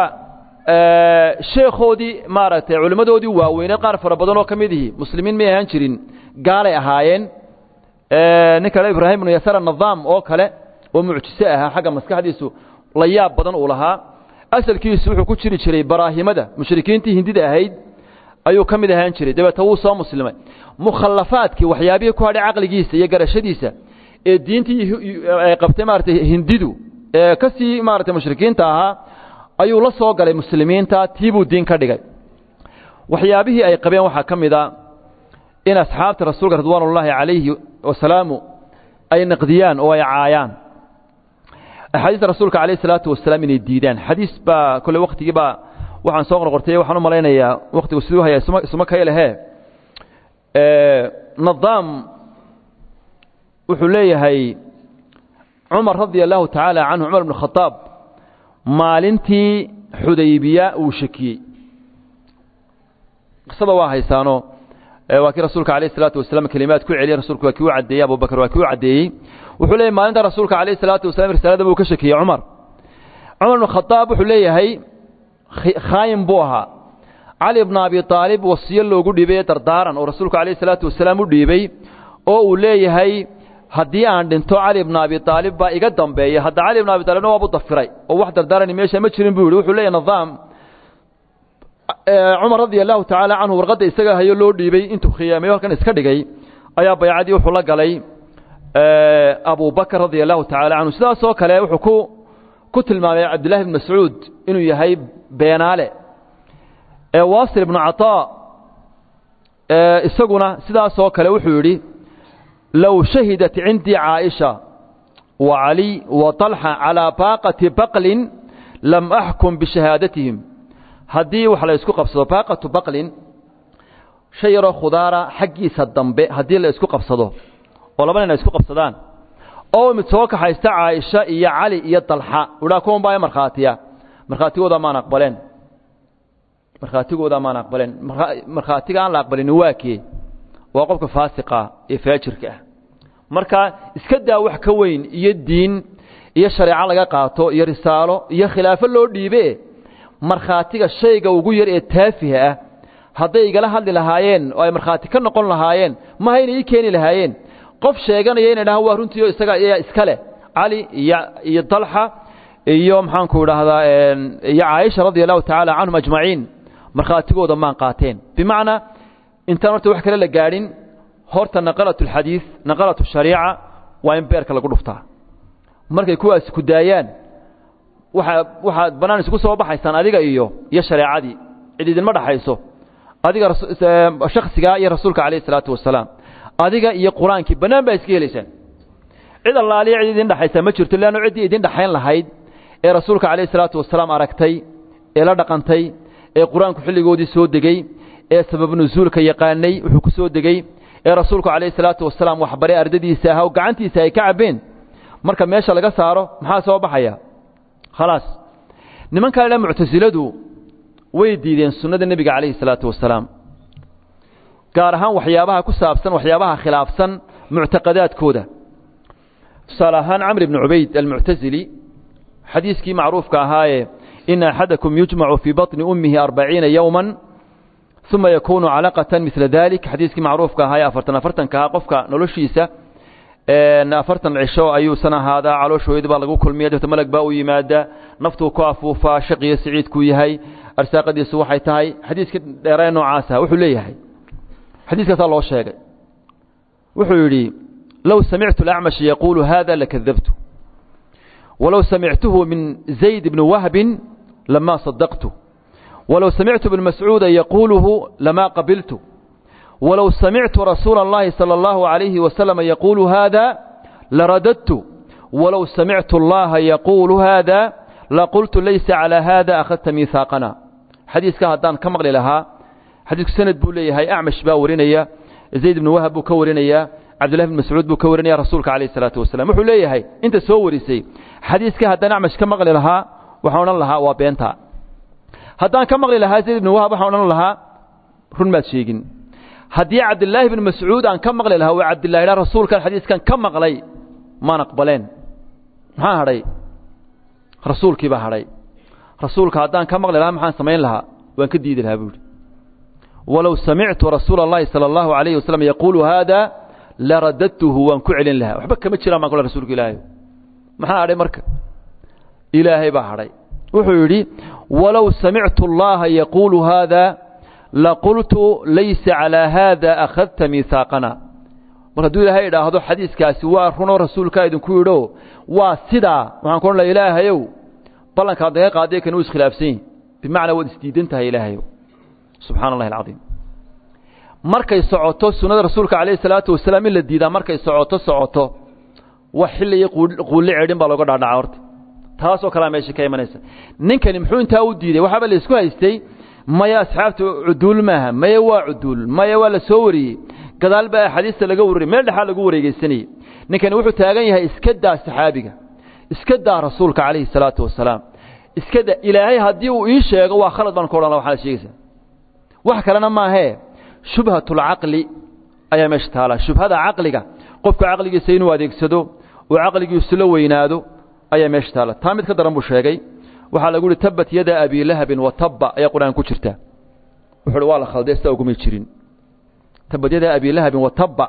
sheekhoodii maaragtay culimmadoodii waaweyneed qaar fara badan oo ka mid ihi muslimiin may ahaan jirin gaalay ahaayeen nin kale ibraahim ibnu yasar anadaam oo kale oo mucjise ahaa xagga maskaxdiisu la yaab badan uu lahaa asalkiisu wuxuu ku jiri jiray baraahimada mushrikiintii hindida ahayd ayuu ka mid ahaan jiray dabeeta wuu soo muslimay mukhallafaadkii waxyaabihii ku hadhay caqligiisa iyo garashadiisa ee diintii ay qabtay maaratay hindidu ee ka sii maaratay mushrikiinta ahaa ayuu la soo galay muslimiinta tiibuu diin ka dhigay waxyaabihii ay qabeen waxaa ka mid a in asxaabta rasuulka ridwaanullaahi calayhi wasalaamu ay naqdiyaan oo ay caayaan axaadiista rasuulka calayh isalaatu wasalaam inay diidaan xadiis baa kolle waktigii baa waxaan soo qorqortay waxaan u malaynayaa waktigu siduu hayaa isma isma kaylehee nadaam wuxuu leeyahay cumar radia allahu tacaala canhu cumar ibn khadaab maalintii xudaybiya uu shakiyey qisada waa haysaano waa kii rasuulka alayh isalaatu wasalaam kelimaad ku celiyey rasuulku waa kii u caddeeyey abubakar waa kii u caddeeyey wuxuu leeyahy maalinta rasuulka alayh isalaatu wasalam risaalada buu ka shakiyey cumar cumar ibn khadaab wuxuu leeyahay khaayin buu ahaa cali bna abi aalib wasiyo loogu dhiibay dardaaran oo rasuulku alayh isalaatu wasalaam u dhiibay oo uu leeyahay haddii aan dhinto cali bna abi aalib baa iga dambeeya hadda cali bna abi aalibna waabu dafiray oo wax dardaarani meesha ma jirin buu yidhi wuxuu leeyahy nidaam cumar radia allahu tacaala canhu warqadda isaga hayo loo dhiibey intuu khiyaamayo halkan iska dhigay ayaa baycadii wuxuu la galay abu bakr radia allahu tacaala canhu sidaasoo kale wuxuu ku ku tilmaamay cabdillahi bn mascuud inuu yahay beenaale wasil ibnu caطaa isaguna sidaasoo kale wuxuu yidhi low shahidat cindii caaisha wa cali wa طalxa calىa baaqati baqlin lam axkum bishahaadatihim haddii wax la isku qabsado baaqatu baqlin shay yaroo khudaara xaggiisa dambe haddii la isku qabsado oo laba nin ay isku qabsadaan oo mid soo kaxaysta caaisha iyo cali iyo dalxa udhaa kuwan baa markhaatiya markhaatigooda maan aqbaleen markhaatigooda maan aqbaleen markhaatiga aan la aqbalin waa kee waa qofka faasiqa ee faajirka ah marka iska daa wax ka weyn iyo diin iyo shareeco laga qaato iyo risaalo iyo khilaafo loo dhiibe markhaatiga shayga ugu yar ee taafiha ah hadday igala hadli lahaayeen oo ay markhaati ka noqon lahaayeen maha inay ii keeni lahaayeen qof sheeganaya inay dhahaan waa runtiio isaga iyaa iska leh cali iyo iyo dalxa iyo maxaanku idhaahdaa iyo caaisha radia allahu tacaala canhum ajmaciin markhaatigooda maan qaateen bimacnaa intaan horta wax kale la gaadhin horta naqalat alxadiid naqalat ashariica waa in beerka lagu dhuftaa markay kuwaasi ku daayaan waaa waxaad bannaan isugu soo baxaysaan adiga iyo iyo shareecadii cid idinma dhaxayso adiga shaksigaa iyo rasuulka calayh isalaatu wasalaam adiga iyo qur-aankii bannaan baa iska helaysaan cid allaaliya cid idin dhexaysaa ma jirto leanno ciddii idin dhexayn lahayd ee rasuulka calayh isalaatu wasalaam aragtay ee la dhaqantay ee qur-aanku xilligoodii soo degey ee sabab nusuulka yaqaanay wuxuu ku soo degey ee rasuulku calayh isalaatu wasalaam waxbaray ardadiisa ahaa oo gacantiisa ay ka cabbeen marka meesha laga saaro maxaa soo baxaya khalaas nimankaa dha muctasiladu way diideen sunnada nebiga calayhi salaatu wasalaam gaar ahaan waxyaabaha ku saabsan waxyaabaha khilaafsan muctaqadaadkooda tusaale ahaan camr ibni cubayd almuctasili xadiiskii macruufka ahaayee ina axadakum yujmacu fii baطni ummihi arbaciina yowma uma yakuunu calaqatan midla dalik xadiiskii macruufka ahaayee afartan afartanka ahaa qofka noloshiisa afartan cisho ayuusan ahaadaa calooshooyada baa lagu kulmiya dabta malag baa u yimaada naftuu ku afuufaa shaqiyo siciidkuu yahay arsaaqadiisu waxay tahay xadiiska dheeree noocaasa wuxuu leeyahay xadiiskaasaa loo sheegay wuxuu yidhi low samictu alacmashi yaquulu hada lakadabtu walow samictuhu min zayd bni wahbin lama sadaqtu walow samictu bn mascuuda yaquuluhu lama qabiltu walow samictu rasuula اllahi salى اllahu عalayhi wasalam yaquulu hada laradadtu walow samictu اllaha yaquulu hada laqultu laysa calى hada akhadta miihaaqana xadiiska haddaan ka maqli lahaa xadiisku sanad buu leeyahay acmash baa warinaya zayd ibnu wahab buu ka warinaya cabdullahi bn mascuud buu ka warinaya rasuulka calayh isalaatu wasalam wuxuu leeyahay inta soo warisay xadiiska haddaan acmash ka maqli lahaa waxaan odhan lahaa waa beenta haddaan ka maqli lahaa zayd ibnu wahab waxaan odhan lahaa run maad sheegin haddii cabdilaahi bn mascuud aan ka maqli lahaa waa cabdillahi dha rasuulkan xadiiskan ka maqlay maan aqbaleen maxaa hadhay rasuulkii baa hadhay rasuulka haddaan ka maqli lahaa maxaan samayn lahaa waan ka diidi lahaa buuhi walow samictu rasuula اllahi salى اllahu alayhi wasalam yaquulu hada laradadtuhu waan ku celin lahaa waxba kama jiraan baan kule rasuulka ilaahay maxaa hadhay marka ilaahay baa hadhay wuxuu yidhi walow samictu اllaha yaquulu hada laqultu laysa calىa hada akhadta miihaaqana mar hadduu ilaahay idhaahdo xadiiskaasi waa runoo rasuulkaa idinku yidho waa sidaa waxaan ku odhan laha ilaahayow ballankaad naga qaadiya kan uu iskhilaafsan yihi bimacnaa waad isdiidan tahay ilaahayow subxana allahi alcadiim markay socoto sunnada rasuulka calayhi salaatu wasalaam in la diidaa markay socoto socoto wax xilli iyo quulli ceedhin baa looga dhaadhaca horta taasoo kalea meesha ka imanaysa ninkani muxuu intaa u diiday waxaaba la isku haystay maya asxaabta cuduul maaha maya waa cuduul maya waa la soo wariyey gadaal baa axaadiista laga wariyey meel dhexaa lagu wareegeysanayey ninkani wuxuu taagan yahay iska daa saxaabiga iska daa rasuulka calayhi salaatu wasalaam iska daa ilaahay haddii uu ii sheego waa khalad baan ku odhan la waxaad sheegaysaa wax kalena maahee shubhatulcaqli ayaa meesha taala shubhada caqliga qofka caqligiisa inuu adeegsado oo caqligiisu la weynaado ayaa meesha taala taa mid ka daran buu sheegay waxaa lagu yihi tabat yada abi lahabin wa tabba ayaa qur-aan ku jirta wuxu uhi waa la khalday sidaa ugumay jirin tabat yada abi lahabin wa tabba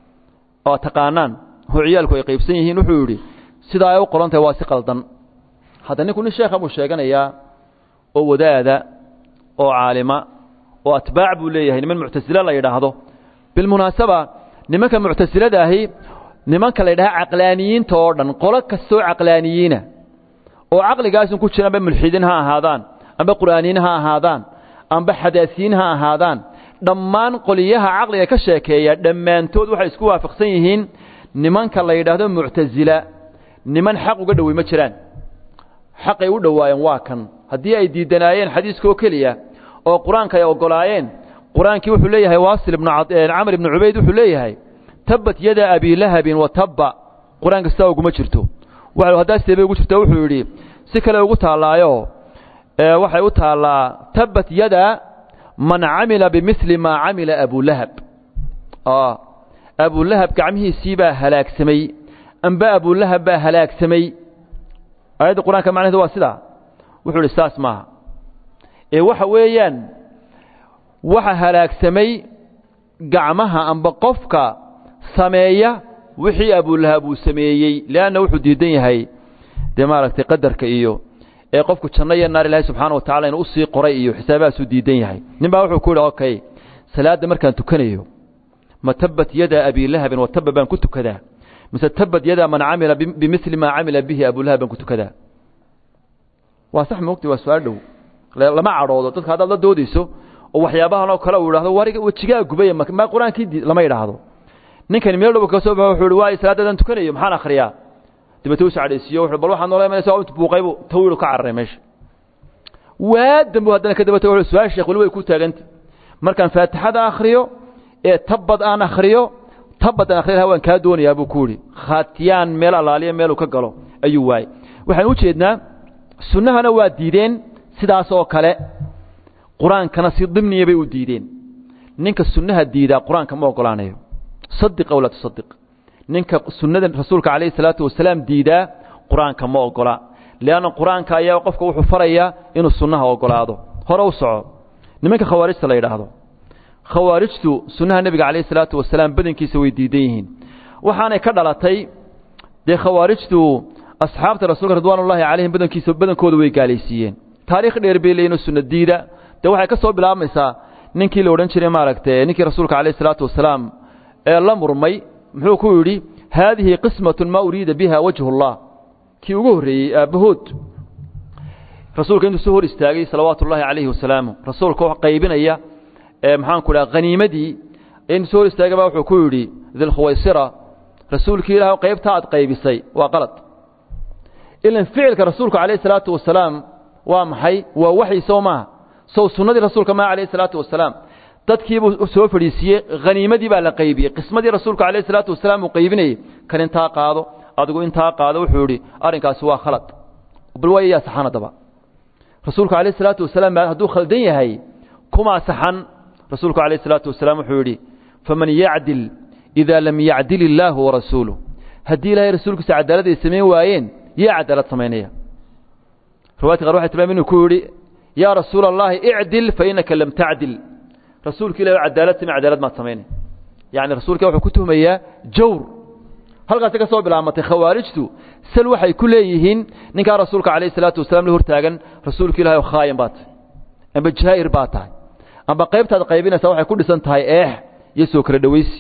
oo taqaanaan oo ciyaalku ay qaybsan yihiin wuxuu yidhi sidaa ay u qoran tahay waa si qaldan hadda ninku nin sheekha buu sheeganayaa oo wadaada oo caalima oo atbaac buu leeyahay niman muctasile la yidhaahdo bilmunaasaba nimanka muctasilada ahi nimanka la yidhaha caqlaaniyiinta oo dhan qolo kastoo caqlaaniyiina oo caqligaasun ku jira amba mulxidiin ha ahaadaan amba qur'aaniyiin ha ahaadaan amba xadaasiyiin ha ahaadaan dhammaan qoliyaha caqliga ka sheekeeya dhammaantood waxay isku waafaqsan yihiin nimanka la yidhaahdo muctasila niman xaq uga dhowey ma jiraan xaqay u dhowaayeen waa kan haddii ay diidanaayeen xadiiskaoo keliya oo qur-aanka ay oggolaayeen qur-aankii wuxuu leeyahay waasil ibnu camr ibnu cubayd wuxuu leeyahay tabbat yada abi lahabin wa tabba qur-aanka sidaa uguma jirto haddaa sidee bay ugu jirta wuxuu yidhi si kale ugu taallaayo waxay u taallaa tabbat yada man camila bimili maa camila abulahab abulahab gacmihiisii baa halaagsamay amba abulahab baa halaagsamay aayadda qur-aanka macnaheedu waa sidaa wuxuu ihi saas maaha ee waxa weeyaan waxa halaagsamay gacmaha amba qofka sameeya wixii abulahab uu sameeyey leanna wuxuu diidan yahay dee maaragtay qadarka iyo ee qofku janno iyo naar ilaahay subxaana wa tacala inuu usii qoray iyo xisaabahaasuu diidan yahay nin baa wuxuu ku yidhi okay salaadda markaan tukanayo ma tabat yada abi lahabin wa taba baan ku tukadaa mise tabat yada man camila bimili maa camila bihi abulahab baan ku tukadaa waa sax moogti waa su-aal dhow lama cadhoodo dadka haddaad la doodayso oo waxyaabahan oo kale uu idhahdo wariga wejigaa gubaya ma qur-aankii lama idhaahdo ninkani meel dhow ka soo baxo wuxuu ihi waay salaaddadan tukanayo maxaan akhriyaa dabeete u sacdhaysiiyo wuxuu bal waxaad noola imanaysa intu buuqaybu tawiilu ka cararay meesha waa dambu haddana ka dabata wuxuu su-aal sheekh weli way ku taaganta markaan faatixada akhriyo ee tabad aan akhriyo tabad aan akhriyo waan kaa doonayaa buu ku yidhi khaatiyaan meel allaaliya meeluu ka galo ayuu waayey waxaan u jeednaa sunnahana waa diideen sidaas oo kale qur-aankana si dimniya bay u diideen ninka sunnaha diidaa qur-aanka ma ogolaanayo sadiq aw laa tusadiq ninka sunnada rasuulka calayhi salaatu wasalaam diidaa qur-aanka ma ogola leanna qur-aanka ayaa qofka wuxuu farayaa inuu sunnaha ogolaado hore u soco nimanka khawaarijta la yidhaahdo khawaarijtu sunnaha nebiga calayhi salaatu wasalaam badankiisa way diidan yihiin waxaanay ka dhalatay dee khawaarijtu asxaabta rasuulka ridwaanullaahi calayhim badankiisa badankooda way gaalaysiiyeen taariikh dheer bay leeyihin sunna diida dee waxay ka soo bilaabmaysaa ninkii la odhan jiray maaragtay ninkii rasuulka calayhi salaatu wasalaam ee la murmay muxuu ku yidhi haadihi qismatun maa uriida biha wajhu اllah kii ugu horreeyey aabbahood rasuulka intuu soo hor istaagay salawaatu ullaahi calayhi wasalaamu rasuulka oo qaybinaya maxaanku dhaha haniimadii intuu soo hor istaagay baa wuxuu ku yidhi dilkhuwaysira rasuulkii ilaah qaybta aad qaybisay waa qalad ilan ficilka rasuulka calayhi salaatu wasalaam waa maxay waa waxyi sow maaha sow sunnadii rasuulka maa calayhi salaatu wasalaam dadkiibuu soo fadhiisiiyey haniimadii baa la qaybiyey qismadii rasuulka calayhi salaatu wasalaam uu qaybinayey kan intaa qaado adigu intaa qaado wuxuu yidhi arrinkaasi waa khalad bal waa yaa saxan haddaba rasuulku calayhi salaatu wasalaam hadduu khaldan yahay kumaa saxan rasuulku calayhi salaatu wasalaam wuxuu yidhi faman yacdil idaa lam yacdil illaahu warasuuluh haddii ilaahay rasuulkiisa cadaalad ay samayn waayeen yaa cadaalad samaynaya riwaayadka qaar waxay tilmaam inuu ku yidhi yaa rasuula allahi icdil fa innaka lam tacdil rasuulka ilahi cadaalad samey cadaalad maad samaynay yacni rasuulka wuxuu ku tuhmayaa jawr halkaasi ka soo bilaamatay khawaarijtu sal waxay ku leeyihiin ninkaa rasuulka calayhi salaatu wasalaam la hortaagan rasuulka ilahi oo khaayan baa tahay amba jaa'ir baa tahay amba qaybtaad qaybinaysaa waxay ku dhisan tahay eex iyo soo kala dhowaysi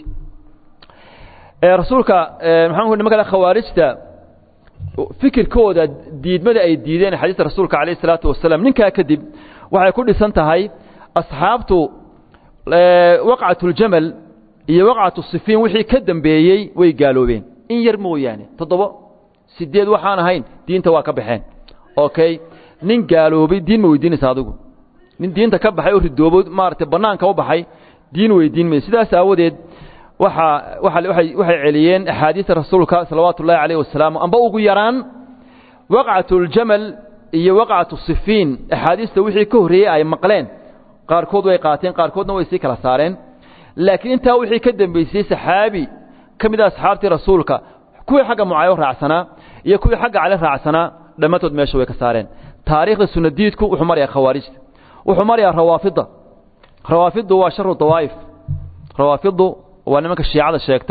rasuulka maxaan ku nimanka khawaarijta fikirkooda diidmada ay diideen xadiista rasuulka calayhi salaatu wasalaam ninkaa kadib waxay ku dhisan tahay asxaabtu waqcatuljamal iyo waqcatu sifiin wixii ka dambeeyey way gaaloobeen in yar mooyaane toddobo sideed waxaan ahayn diinta waa ka baxeen okay nin gaaloobay diin ma weydiinaysa adigu nin diinta ka baxay oo ridoobo maaragtay bannaanka u baxay diin weydiin mayso sidaas aawadeed waxaa waxay waxay celiyeen axaadiista rasuulka salawaatu ullahi calayh wasalaam amba ugu yaraan waqcatuljamal iyo waqcatu sifiin axaadiista wixii ka horreeyey ay maqleen qaarkood way qaateen qaarkoodna way sii kala saareen laakiin intaa wixii ka dambeysay saxaabi ka mid a asxaabtii rasuulka kuwii xagga mucaayo raacsanaa iyo kuwii xagga cali raacsanaa dhammaantood meesha way ka saareen taariikhda sunadiidku wuxuu marayaa khawaarijta wuxuu marayaa rawaafidda rawaafiddu waa sharu dawaa'if rawaafiddu waa nimanka shiicada sheegta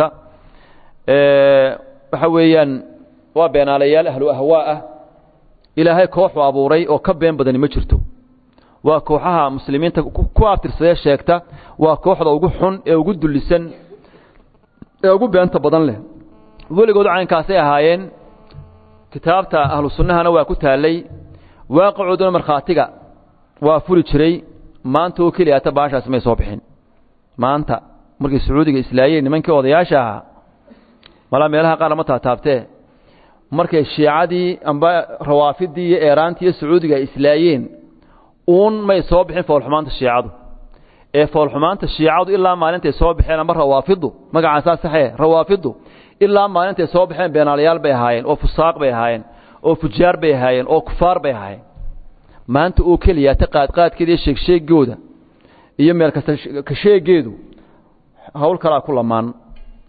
waxa weeyaan waa beenaalayaal ahlu ahwaa ah ilaahay kooxu abuuray oo ka been badani ma jirto waa kooxaha muslimiinta ku abtirsadee sheegta waa kooxda ugu xun ee ugu dullisan ee ugu beenta badan leh weligood caynkaasay ahaayeen kitaabta ahlu sunnahana waa ku taallay waaqicooduna markhaatiga waa furi jiray maanta oo keliya ata baashaasi may soo bixin maanta markay sacuudiga islaayeen nimankii odayaasha ahaa malaa meelaha qaar lama taataabtee markay shiicadii amba rawaafidii iyo eeraantii iyo sacuudiga ay islaayeen uun may soo bixin foolxumaanta shiicadu ee foolxumaanta shiicadu ilaa maalintay soo baxeen amba rawaafidu magacaasaa saxee rawaafidu ilaa maalintay soo baxeen beenaalayaal bay ahaayeen oo fusaaq bay ahaayeen oo fujaar bay ahaayeen oo kufaar bay ahaayeen maanta oo keliya ta qaadqaadkeeda iyo sheegsheegooda iyo meel kasta ka sheegeedu hawl kalaa ku lamaan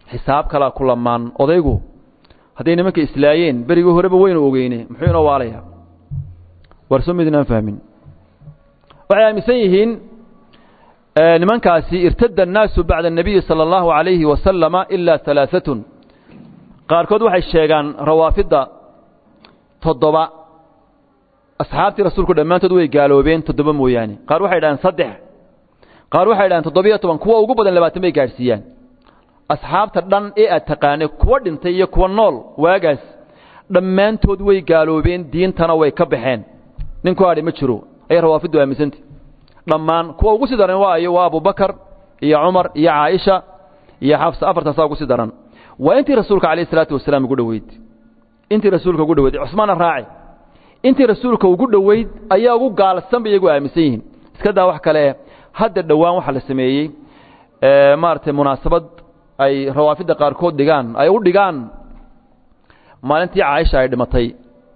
xisaab kalaa ku lamaan odaygu hadday nimanka islaayeen berigii horeba weynu ogeyne muxuu inoo waalayaa warso midnaan fahmin waxay aaminsan yihiin nimankaasi irtada annaasu bacda الnabiyi salى اllahu عalayhi wasalama ilaa alaaatun qaarkood waxay sheegaan rawaafidda toddoba asxaabtii rasuulku dhammaantood way gaaloobeen toddoba mooyaane qaar waxay dhahaan saddex qaar waxay dhahaan toddobiyo toban kuwa ugu badan labaatan bay gaadhsiiyaan asxaabta dhan ee aad taqaanay kuwa dhintay iyo kuwa nool waagaas dhammaantood way gaaloobeen diintana way ka baxeen nin ku hadhi ma jiro ayay rawaafiddu aaminsantah dhammaan kuwa ugu sii daran waayo waa abubakar iyo cumar iyo caaisha iyo xafsa afartaasaa ugu sii daran waa intii rasuulka calayh isalaatu wasalaam ugu dhoweyd intii rasuulka ugu dhoweyd cusmaana raaci intii rasuulka ugu dhoweyd ayaa ugu gaalsan bay iyagu aaminsan yihiin iska daa wax kale hadda dhowaan waxaa la sameeyey maaragtay munaasabad ay rawaafidda qaarkood dhigaan ay u dhigaan maalintii caaisha ay dhimatay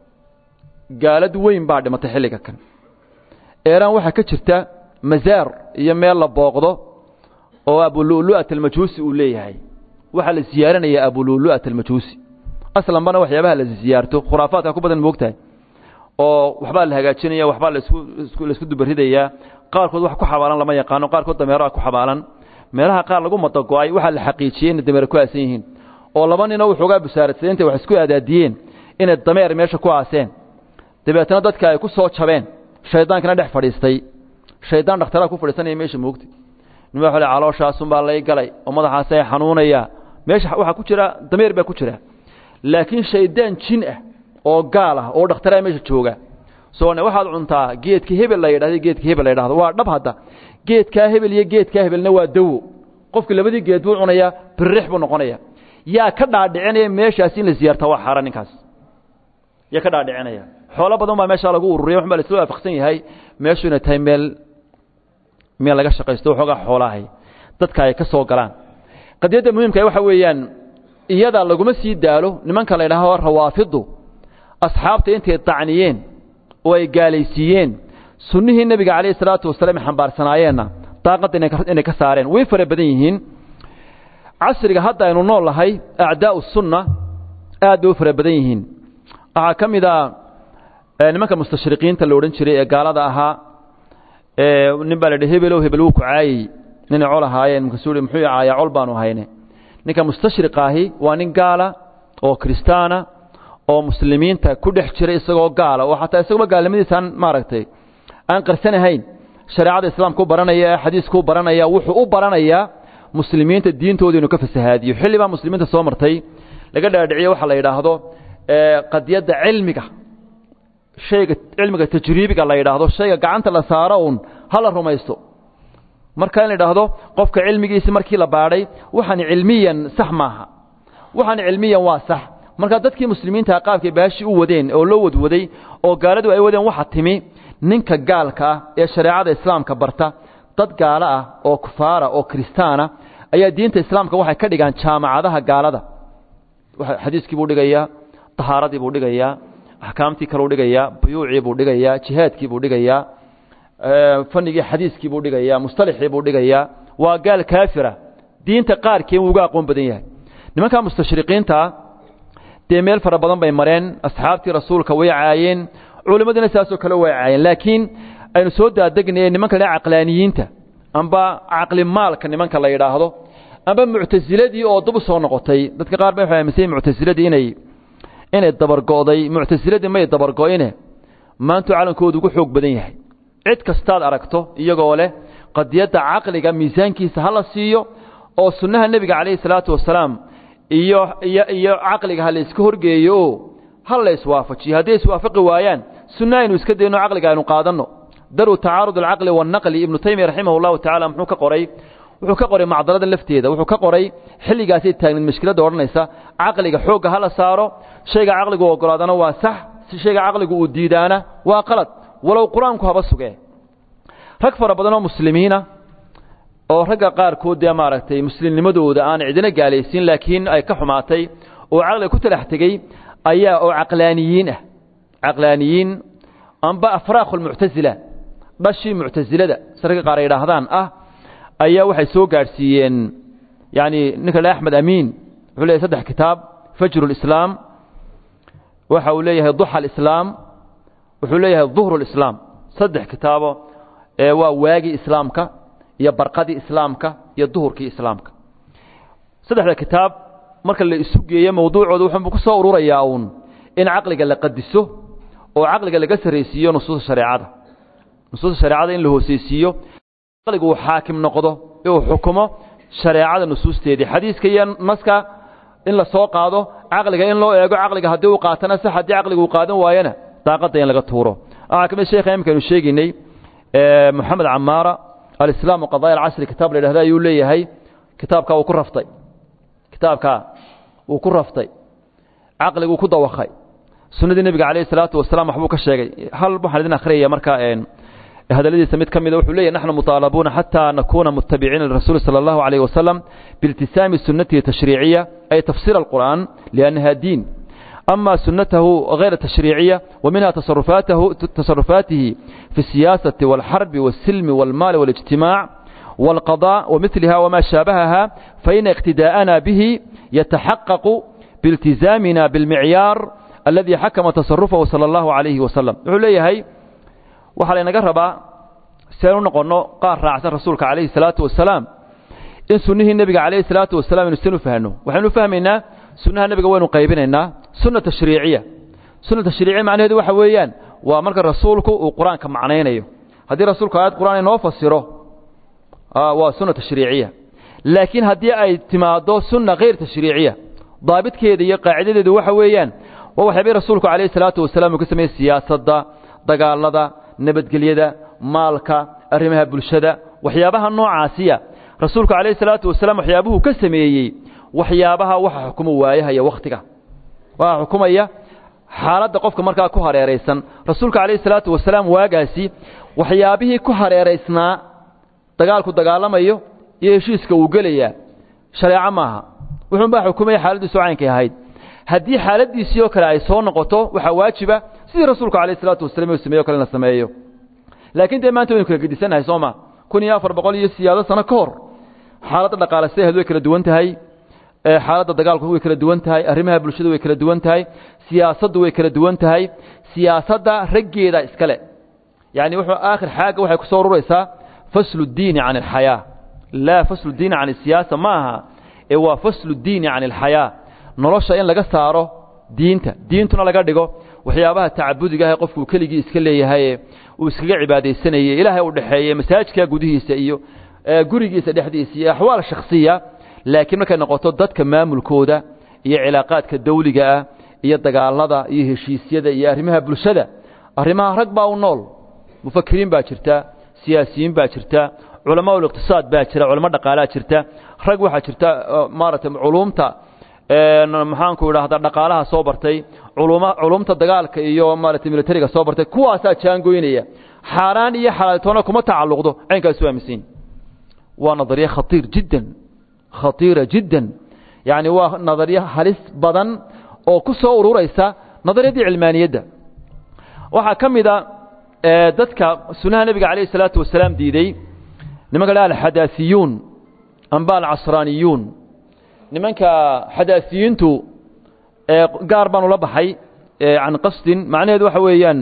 gaalad weyn baa dhimatay xilliga kan eeraan waxaa ka jirta masaar iyo meel la booqdo oo abululu'at almajuusi uu leeyahay waxaa la siyaaranayaa abululu'at almajuusi aslanbana waxyaabaha la siyaarto khuraafaadka ku badan moogtahay oo waxbaa la hagaajinaya waxbaa lasku laisku dubaridayaa qaarkood wax ku xabaalan lama yaqaano qaarkood dameeraha ku xabaalan meelaha qaar lagu madago-ay waxaa la xaqiijiyey inay dameer ku aasan yihiin oo laba ninoo waxoogaa busaaradsaday intay wax isku aadaadiyeen inay dameer meesha ku aaseen dabeetna dadka ay ku soo jabeen shaydaankana dhex fadhiistay shaydaan dhakhtaraa ku fadhiisanaya meesha moogta nin waa le calooshaasunbaa lay galay oo madaxaasay xanuunaya meesha waxaa ku jira dameer baa ku jira laakiin shaydaan jin ah oo gaal ah oo dhakhtaraa meesha jooga soo waxaad cuntaa geedka hebel la yidhahdo geedka hebel la yidhahdo waa dhab hadda geedkaa hebel iyo geedkaa hebelna waa dawo qofki labadii geed buu cunayaa birrix buu noqonaya yaa ka dhaadhicinaya meeshaas in la siyaarta waa xaaraan ninkaas yaa ka dhaadhicinaya xoolo badan baa meeshaa lagu ururiya waxbaa la isla waafaqsan yahay meeshu inay tahay meel meel laga shaqaysto waxoogaa xoolaahay dadka ay ka soo galaan qadiyadda muhiimka waxa weeyaan iyada laguma sii daalo nimanka la yidhaaho rawaafiddu asxaabta intay dacniyeen oo ay gaalaysiiyeen sunnihii nebiga calayhi salaatu wasalaam ay xambaarsanaayeenna daaqadda inay ka saareen way fara badan yihiin casriga hadda aynu nool nahay acdaa'u sunna aad bay u fara badan yihiin waxaa ka mid a nimanka mustashriqiinta la odhan jiray ee gaalada ahaa nin baa la yidhi hebelow hebel wuu ku caayey ninay col ahaayeen markaasuu hi muxuu caayaa col baanu hayne ninka mustashriqaahi waa nin gaala oo kiristaana oo muslimiinta ku dhex jira isagoo gaala oo xataa isaguma gaalnimadiisaan maaragtay aan qarsanahayn shareecada islaamka u baranaya ee xadiiska u baranaya wuxuu u baranayaa muslimiinta diintooda inuu ka fasahaadiyo xilli baa muslimiinta soo martay laga dhaadhiciye waxaa la yidhaahdo qadiyadda cilmiga shayga cilmiga tajriibiga la yidhaahdo shayga gacanta la saaro uun hala rumaysto marka in la yidhaahdo qofka cilmigiisi markii la baadhay waxaan cilmiyan sax maaha waxaan cilmiyan waa sax marka dadkii muslimiinta qaabkay baashi u wadeen oo loo wadwaday oo gaaladu ay wadeen waxa timi ninka gaalka ah ee shareecada islaamka barta dad gaalo ah oo kufaara oo kristaana ayaa diinta islaamka waxay ka dhigaan jaamacadaha gaalada xadiiskii buu dhigayaa tahaaradii buu dhigayaa axkaamtii kaleu dhigayaa buyuucii buu dhigayaa jihaadkii buu dhigayaa fanigii xadiiskii buu dhigayaa mustalixii buu dhigayaa waa gaal kaafira diinta qaarkeen wuu uga aqoon badan yahay nimankaa mustashriqiintaa dee meel fara badan bay mareen asxaabtii rasuulka way caayeen culimmadiina saasoo kale way caayeen laakiin aynu soo daadegnaye nimanka la caqlaaniyiinta amba caqli maalka nimanka la yidhaahdo amba muctasiladii oo dub soo noqotay dadka qaar ba waxay aaminsan yihin muctasiladii inay inay dabargo'day muctasiladii may dabargo'ine maantuu calankoodu ugu xoog badan yahay cid kastaad aragto iyagoo leh qadiyadda caqliga miisaankiisa ha la siiyo oo sunnaha nebiga calayhi salaatu wasalaam iyo iyo iyo caqliga ha la iska horgeeyo oo ha la iswaafajiyo hadday iswaafaqi waayaan sunna aynu iska dayno caqliga aynu qaadanno daru tacaarud alcaqli waannaqli ibnu taymiya raximah allahu tacala muxuu ka qoray wuxuu ka qoray macdalada lafteeda wuxuu ka qoray xilligaasay taagneed mashkiladda odhanaysa caqliga xoogga ha la saaro shayga caqligu ogolaadana waa sax si shayga caqligu uu diidaana waa qalad walow qur-aanku haba sugee rag fara badan oo muslimiina oo ragga qaarkood dee maaragtay muslimnimadooda aan cidina gaalaysiin laakiin ay ka xumaatay oo caqliga ku talax tegey ayaa oo caqlaaniyiin ah caqlaaniyiin amba afraakhu lmuctasila dhashii muctasilada si ragga qaar ay idhaahdaan ah ayaa waxay soo gaadhsiiyeen yacni ninka le axmed amiin wuxuu leeyahay saddex kitaab fajru lislaam waxa uu leeyahay duxa alislaam wuxuu leeyahay duhru lislaam saddex kitaabo ee waa waagii islaamka iyo barqadii islaamka iyo duhurkii islaamka saddexda kitaab marka la isu geeyo mawduucooda wuxuu ku soo ururayaa uun in caqliga la qadiso oo caqliga laga sarraysiiyo nusuusta shareecada nusuusta shareecada in la hooseysiiyo caqligu uu xaakim noqdo uu xukumo shareecada nusuusteedii xadiiska iyo naska in la soo qaado caqliga in loo eego caqliga haddii uu qaatana sax haddii caqliga uu qaadan waayana daaqadda in laga tuuro waxaa ka mid sheekha imikaynu sheegaynay moxamed camaara alislaam qadaaya alcasri kitaab la yidhahda ayuu leeyahay kitaabkaa uu ku raftay kitaabkaa wuu ku raftay caqliguu ku dawakhay sunnadii nebiga calayhi salaatu wasalaam waxbuu ka sheegay hal waxaan idin akhriyaya marka hadalladiisa mid ka mida wuxuu leeyahy naxnu muطaalabuuna xataa nakuuna mutabiciina lirasuuli salى اllahu عalayh wasalam biiltisaami sunnatihi tashriiciya ay tafsiir alqur'an liannaha diin ama sunatahu غayr tashriiciya وminha tasarufaatihi fi الsiyaasati wاlxarbi wالsilmi wاlmaali wاlijtimaac wاlqضاء wamiliha wma shaabahaha faina اqtidaa'ana bihi yataxaqaqu biاltizaamina biاlmicyaar aladi xakama tasarufahu salى اllahu عalayhi wasalam wuxuu leeyahay waxaa laynaga rabaa si aynu noqonno qaar raacsan rasuulka calayhi salaatu wasalaam in sunnihii nebiga calayhi salaatu wasalaam aynu sin u fahno waxaynu fahmaynaa sunnaha nebiga waynu qaybinaynaa sunna tashriiciya sunna tashriiciya macnaheedu waxa weeyaan waa marka rasuulku uu qur-aanka macnaynayo haddii rasuulku aayad qur'aan inoo fasiro waa sunna tashriiciya laakiin haddii ay timaaddo sunna hayr tashriiciya daabitkeeda iyo qaacidadeedu waxa weeyaan waa waxyaabay rasuulku calayhi salaatu wasalaam uu ka sameeyey siyaasadda dagaalada nabadgelyada maalka arrimaha bulshada waxyaabaha noocaasiya rasuulku calayhi salaatu wasalaam waxyaabuhuu ka sameeyey waxyaabaha waxa xukuma waayahaya wakhtiga waxa xukumaya xaaladda qofka markaa ku hareeraysan rasuulka calayhi salaatu wasalaam waagaasi waxyaabihii ku hareeraysnaa dagaalku dagaalamayo iyo heshiiska uu gelayaa shareeco maaha wuxuunbaa xukumaya xaaladdiisu caynkay ahayd haddii xaaladdiisii oo kale ay soo noqoto waxaa waajiba sidii rasuulku alayh isalaatu wasalam u sameyo o kale in la sameeyo laakiin dee maanta waynu kala gedisannahay soo ma kun iyo afar boqol iyo siyaado sano ka hor xaaladda dhaqaale sidaheed way kala duwan tahay xaaladda dagaalku way kala duwan tahay arrimaha bulshada way kala duwan tahay siyaasaddu way kala duwan tahay siyaasadda raggeeda iskale yacni wuxuu aakhir xaagga waxay ku soo ururaysaa faslu ddiini can alxayaa laa faslu ddiini can asiyaasa ma aha ee waa faslu ddiini can alxayaa nolosha in laga saaro diinta diintuna laga dhigo waxyaabaha tacabudiga ah ee qofku keligii iska leeyahaye uu iskaga cibaadaysanayey ilaahay u dhexeeye masaajidka gudihiisa iyo gurigiisa dhexdiisa iyo axwaal shakhsiya laakiin markay noqoto dadka maamulkooda iyo cilaaqaadka dawliga ah iyo dagaalada iyo heshiisyada iyo arrimaha bulshada arrimaha rag baa u nool mufakiriin baa jirta siyaasiyiin baa jirta culamaa uliqtisaad baa jira culamo dhaqaalaa jirta rag waxaa jirta maaragtay culuumta maxaanku idhaahdaa dhaqaalaha soo bartay culumta dagaalka iyo maaragtay militariga soo bartay kuwaasaa jaangoynaya xaaraan iyo xalaaltoona kuma tacalluqdo caynkaasu aaminsan waa nadariye khatiir jiddan khatiira jiddan yacni waa nadariye halis badan oo ku soo ururaysa nadariyadii cilmaaniyadda waxaa ka mid a dadka sunnaha nebiga calayh isalaatu wasalaam diiday nimanka la alxadaasiyuun amba alcasraaniyuun nimanka xadaasiyiintu gaar baan ula baxay can qasdin macnaheedu waxa weeyaan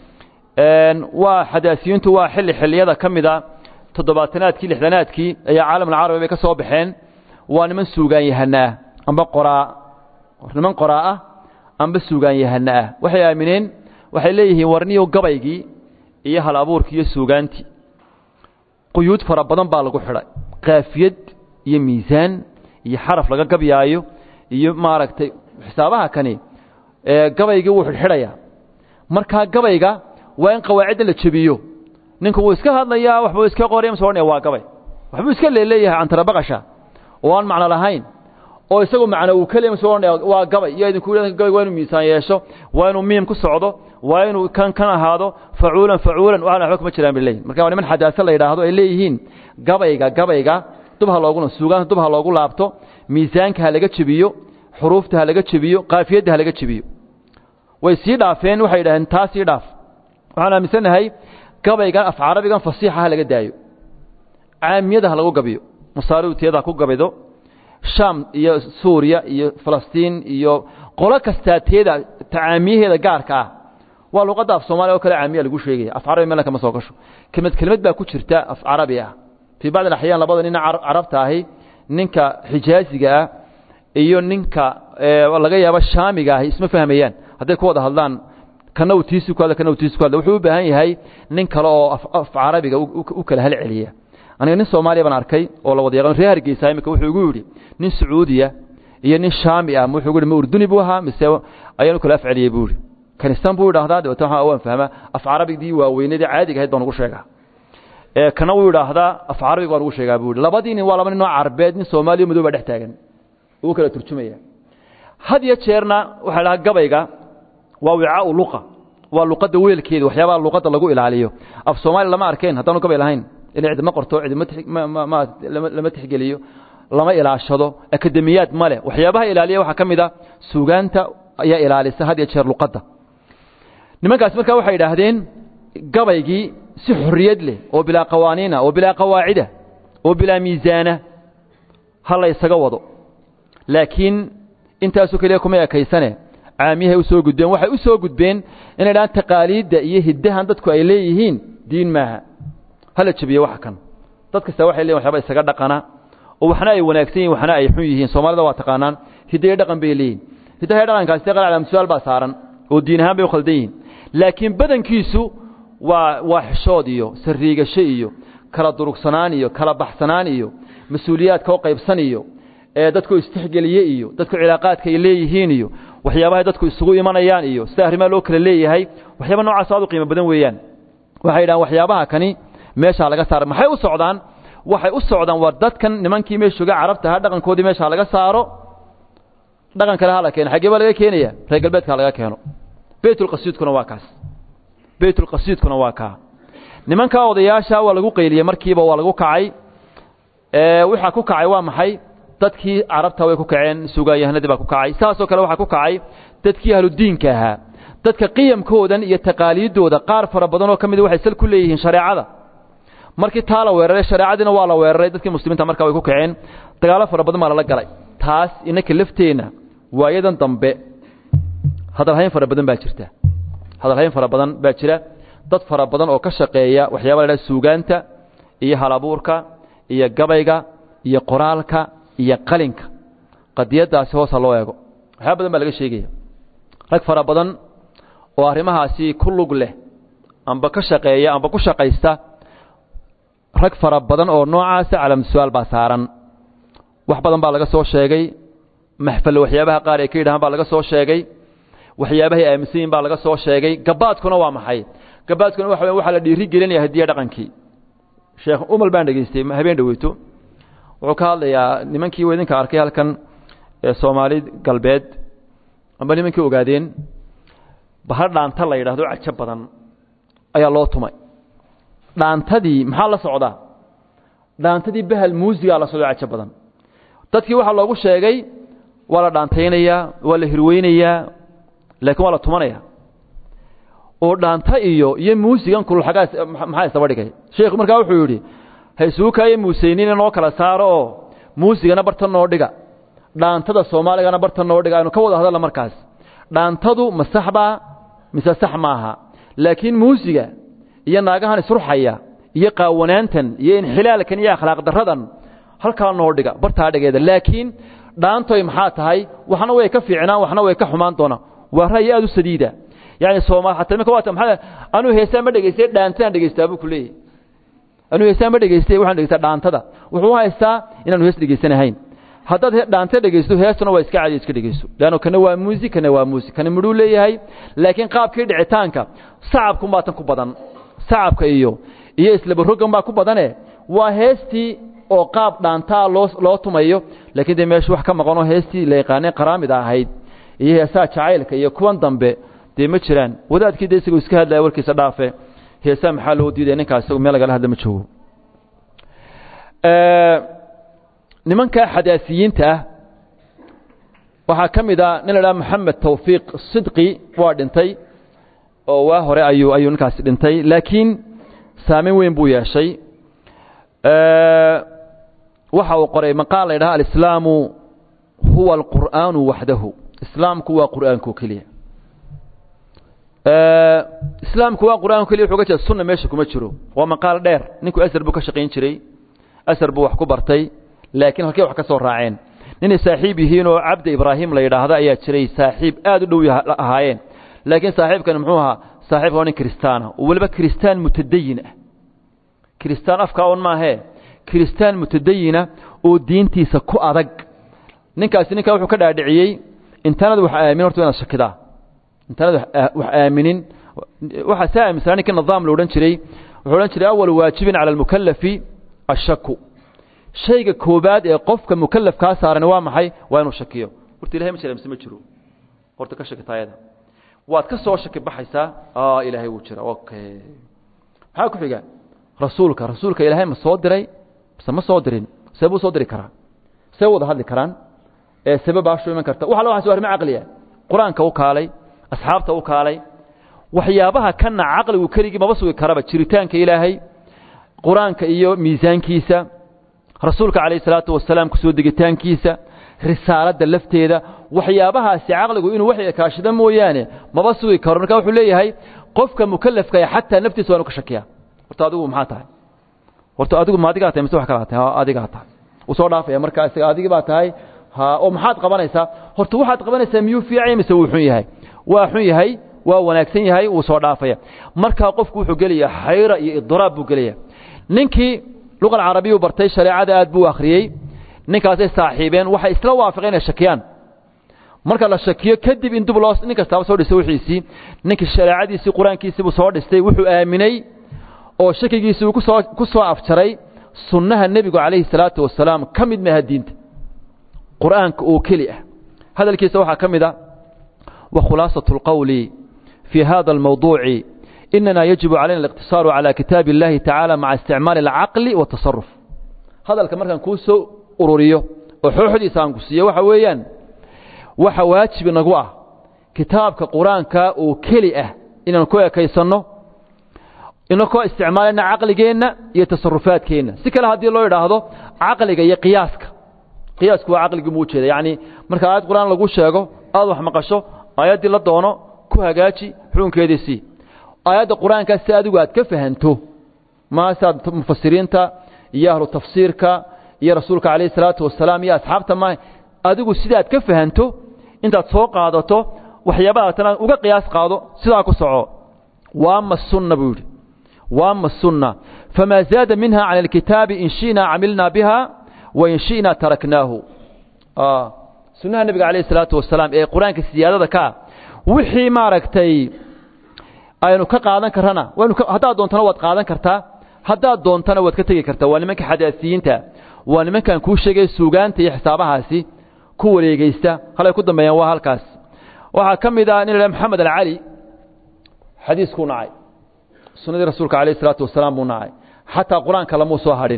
waa xadaasiyiintu waa xilli xilliyada ka mida toddobaatanaadkii lixdanaadkii ayaa caalamulcarabi bay ka soo baxeen waa niman suugaanyahana ah amba qoraa niman qoraa ah amba suugaanyahana ah waxay aamineen waxay leeyihiin warniyo gabaygii iyo hal abuurkii iyo suugaantii quyuud fara badan baa lagu xidhay kaafiyad iyo miisaan iyo xaraf laga gabyaayo iyo maaragtay xisaabaha kani gabaygii wuu xidhxidhayaa markaa gabayga waa in qawaacidda la jebiyo ninku wuu iska hadlayaa waxbuu iska qoraya mase odhanaya waa gabay waxbuu iska leeleeyahay cantarabaqasha oo aan macno lahayn oo isagu macno uu ka leey mase odhanaya waa gabay iyo idinku gabayg waa inuu miisaan yeesho waa inuu miim ku socdo waa inuu kan kan ahaado facuulan facuulan waxaan waxba kuma jiraan bay leeyihin marka waa niman xadaasa la yidhaahdo ay leeyihiin gabayga gabayga dub ha loogu suugaanta dub ha loogu laabto miisaanka ha laga jebiyo xuruufta ha laga jebiyo qaafiyadda ha laga jebiyo way sii dhaafeen waxay yidhaaheen taa sii dhaaf waxaan aaminsannahay gabaygan af carabigan fasiixa ha laga daayo caamiyada ha lagu gabiyo masaariwtiyada ha ku gabido shaam iyo suuriya iyo falastiin iyo qolo kastaa teeda tacaamiyaheeda gaarka ah waa luqadda af soomaaliya oo kale caamiya lagu sheegaya af carabi meelna kama soo gasho kelmad kelmad baa ku jirta af carabi ah fii bacdi alaxyaan labada nina carabta ahi ninka xijaaziga ah iyo ninka laga yaabo shaamiga ahi isma fahmayaan hadday ku wada hadlaan kana uu tiisi ku hadla kana uu tiisi ku hadla wuxuu u baahan yahay nin kale oo af carabiga u kala hal celiya aniga nin soomaaliya baan arkay oo la wada yaqaan reer hargeysa imika wuxuu igu yidhi nin sacuudiya iyo nin shaami ah wuxuu igu yidhi ma urduni buu ahaa mise ayaan u kala af celiyey buu yidhi kanistan buu idhaahdaa dabeetna waxaa waan fahmaa af carabigdii waaweynadii caadiga ahayd baan ugu sheegaa ee kana wuu idhaahdaa af carabiga waan ugu sheegaa buu yidhi labadii nin waa laba nin oo carbeed nin soomaaliya madow baa dhex taagan ugu kala turjumaya had iyo jeerna waxaa dhahaa gabayga waa wicaau luqa waa luqadda weelkeeda waxyaabaha luqadda lagu ilaaliyo af soomaaliya lama arkeen haddaanu gabay lahayn ila cidima qorto cidima lama tixgeliyo lama ilaashado akademiyaad ma leh waxyaabaha ilaaliya waxaa ka mid a suugaanta ayaa ilaalisa had iyo jeer luqadda nimankaasi markaa waxay idhaahdeen gabaygii si xorriyad leh oo bilaa qawaaniina oo bilaa qawaacida oo bilaa miisaana ha la ysaga wado laakiin intaasoo keliya kuma ekaysane caamiyahay u soo gudbeen waxay u soo gudbeen inay dhahaan taqaaliidda iyo hiddahan dadku ay leeyihiin diin maaha hala jebiye waxa kan dad kasta waxay leeyihin waxyaaba isaga dhaqana oo waxna ay wanaagsan yihin waxna ay xun yihiin soomaalida waa taqaanaan hiddayo dhaqan bay leeyihin hiddaha dhaqankaasi qal calaamasuaal baa saaran oo diin ahaan bay u khaldan yihiin laakiin badankiisu waa waa xishood iyo sariigasho iyo kala durugsanaan iyo kala baxsanaan iyo mas-uuliyaadka oo qaybsan iyo ee dadku istixgeliye iyo dadku cilaaqaadka ay leeyihiin iyo waxyaabahay dadku isugu imanayaan iyo sida arrimaha loo kala leeyahay waxyaaba noocaas aad u qiimo badan weeyaan waxay yidhahaan waxyaabaha kani meeshaa laga saara maxay u socdaan waxay u socdaan waa dadkan nimankii meeshoga carabta ahaa dhaqankoodii meeshaa laga saaro dhaqan kale ha la keeno xaggee baa laga keenaya reer galbeedka laga keeno beytulqasiidkuna waa kaas beytulqasiidkuna waa kaa nimankaa odayaasha waa lagu qayliyey markiiba waa lagu kacay waxaa ku kacay waa maxay dadkii carabta way ku kaceen sugaanyahanadii baa ku kacay saasoo kale waxaa ku kacay dadkii ahludiinka ahaa dadka qiyamkoodan iyo taqaaliiddooda qaar fara badan oo ka mida waxay sal ku leeyihiin shareecada markii taa la weeraray shareecadiina waa la weeraray dadkii muslimiinta markaa way ku kaceen dagaallo fara badan baa lala galay taas inaka lafteenna waayadan dambe hadalhayn fara badan baa jirta hadalhayn fara badan baa jira dad fara badan oo ka shaqeeya waxyaaba la dhaha suugaanta iyo halabuurka iyo gabayga iyo qoraalka iyo qalinka qadiyaddaasi hoosa loo eego waxyaaba badan baa laga sheegaya rag fara badan oo arrimahaasi ku lug leh amba ka shaqeeya amba ku shaqaysta rag fara badan oo noocaasa calaamasuaal baa saaran wax badan baa laga soo sheegay maxfal waxyaabaha qaar ay ka yidhahaan baa laga soo sheegay waxyaabahay aaminsan yihin baa laga soo sheegay gabaadkuna waa maxay gabaadkuna waxa waxaa la dhiiri gelinaya hadiya dhaqankii sheekh umal baan dhegaystay habeen dhaweyto wuxuu ka hadlayaa nimankii idinka arkay halkan ee soomaali galbeed amba nimankii ogaadeen bahal dhaanta la yidhaahdo cajo badan ayaa loo tumay dhaantadii maxaa la socdaa dhaantadii bahal muusigaa la socdo cajo badan dadkii waxaa loogu sheegay waa la dhaantaynayaa waa la hirweynayaa laakiin waa la tumanaya oo dhaanta iyo iyo muusigan kulxagaas maxaa isdaba dhigay sheekhu markaa wuxuu yidhi ha isugu kaayo muuseynina noo kala saaro oo muusigana barta noo dhiga dhaantada soomaaligana barta noo dhiga aynu ka wada hadalla markaas dhaantadu ma sax baa mise sax maaha laakiin muusiga iyo naagahan isruxaya iyo qaawanaantan iyo inxilaalkan iyo akhlaaq daradan halkaa noo dhiga bartaa dhigeeda laakiin dhaantoy maxaa tahay waxna way ka fiicnaan waxna way ka xumaan doonaa waa ra'yi aad u sadiida yani soomaal hataa imika waata maxaa anuu heesaan ma dhegaystay dhaantaan dhegaystaa buu ku leeyahy anuu heesaan ma dhegaystay waxaan dhegaystaa dhaantada wuxuu haystaa inaanu hees dhegaysanahayn haddaad dhaanta dhegaysto heestuna waa iska cadi iska dhegayso leanno kana waa muusi kana waa muusi kana midhuu leeyahay laakiin qaabkii dhicitaanka sacabkun baa tan ku badan sacabka iyo iyo islabarogan baa ku badane waa heestii oo qaab dhaantaa loo loo tumayo laakiin dee meesha wax ka maqanoo heestii la yaqaanay qaraamida ahayd iyo heesaha jacaylka iyo kuwan dambe dee ma jiraan wadaadkii dee isagoo iska hadlaya warkiisa dhaafe heesaha maxaa loo diidaya ninkaas isagu meel lagala hadla ma joogo nimanka xadaasiyiinta ah waxaa ka mid a nin la dhaha moxamed tawfiiq sidqi waa dhintay oo waa hore ayuu ayuu ninkaasi dhintay laakiin saameyn weyn buu yeeshay waxa uu qoray maqaal la yidhaha alislaamu huwa alqur'aanu waxdahu islaamku waa qur'aanku keliya islaamku waa qur'aanku keliya wuxuu ga jeeda sunna meesha kuma jiro waa maqaal dheer ninku asar buu ka shaqayn jiray asar buu wax ku bartay laakiin halkay wax ka soo raaceen ninay saaxiib yihiin oo cabdi ibraahim la yidhaahdo ayaa jiray saaxiib aad u dhow ahaayeen laakiin saaxiibkan muxuu ahaa saaxiibka waa nin kristaana oo weliba kristaan mutadayin ah kristaan afka un maahee kristaan mutadayina oo diintiisa ku adag ninkaasi ninkaa wuxuu ka dhaadhiciyey intaanad wax aamin horta inaad shakidaa intaanad wax aaminin waxaa saa aaminsanaa ninkii nidaam la odhan jiray wuxuu odhan jiray awal waajibin cala almukalafi ashaku shayga koobaad ee qofka mukalafkaa saaran waa maxay waa inuu shakiyo horta ilahay ma jira mise ma jiro horta ka shaki taayada waad ka soo shaki baxaysaa ilaahay wuu jira okay maxaa ku xiga rasuulka rasuulka ilaahay ma soo diray mise ma soo dirin see buu soo diri karaa see wada hadli karaan ee sababaashu iman karta waxa la waxaas waa arrimo caqliya qur-aanka u kaalay asxaabta u kaalay waxyaabaha kana caqligu keligii maba sugi karaba jiritaanka ilaahay qur-aanka iyo miisaankiisa rasuulka calayh salaatu wasalaam kusoo degitaankiisa risaaladda lafteeda waxyaabahaasi caqligu inuu wax kaashado mooyaane maba sugi karo marka wuxuu leeyahay qofka mukalafka xataa naftiisa waa inu ka shakiya horta adigu maxaa tahay horta adigu ma adigaa tahay mise wax kalaa tahay adigaa tahay uu soo dhaafaya marka isaga adigii baa tahay ha oo maxaad qabanaysaa horta waxaad qabanaysaa miyuu fiicay mise wuu xun yahay waa xun yahay waa wanaagsan yahay wuu soo dhaafaya markaa qofku wuxuu gelaya xayra iyo idraab buu gelaya ninkii luqa alcarabiyu bartay shareecada aad buu akhriyey ninkaasay saaxiibeen waxay isla waafaqeen inay shakiyaan marka la shakiyo kadib in dib loo nin kastaaba soo dhistay wixiisii ninkii shareecadiisii qur-aankiisii buu soo dhistay wuxuu aaminay oo shakigiisii uu kusoo ku soo afjaray sunnaha nebigu calayhi salaatu wasalaam ka mid maaha diinta qur'aanka oo keli ah hadalkiisa waxaa ka mid a wa khulaasatu اlqowli fii hada almawduuci inana yajibu calayna aliqtisaaru calى kitaabi اllahi tacaala maca isticmaali alcaqli watasaruf hadalka markaan kuu soo ururiyo oo xooxdiisa aan ku siiyo waxa weeyaan waxa waajib inagu ah kitaabka qur-aanka oo keli ah inaan ku ekaysanno inakoo isticmaalayna caqligeenna iyo tasarufaadkeenna si kale haddii loo idhaahdo caqliga iyo qiyaaska qiyaasku waa caqligii buu ujeeda yacni marka aayad qur-aan lagu sheego aad wax maqasho aayaddii la doono ku hagaaji xukunkeedii sii aayadda qur-aankaa si adigu aad ka fahanto maasaad mufasiriinta iyo ahlu tafsiirka iyo rasuulka calayhi salaatu wasalaam iyo asxaabta ma adigu sidaad ka fahanto intaad soo qaadato waxyaabaha tana uga qiyaas qaado sidaa ku soco waama sunna buu yidhi waama sunna famaa zaada minha cala alkitaabi in shi'naa camilnaa biha wain shi'naa taraknaahu sunnaha nebiga calayhi salaatu wasalaam ee qur-aanka siyaadada ka ah wixii maaragtay aynu ka qaadan karrana waynu haddaad doontana waad qaadan kartaa haddaad doontana waad ka tegi kartaa waa nimanka xadaasiyiinta waa nimankan kuu sheegay suugaanta iyo xisaabahaasi ku wareegeysta halay ku dambeeyaan waa halkaas waxaa ka mid ah nin la maxamed alcali xadiiskuu nacay sunnadii rasuulka calayh isalaatu wasalaam buu nacay xataa qur-aanka lamuu soo hadhin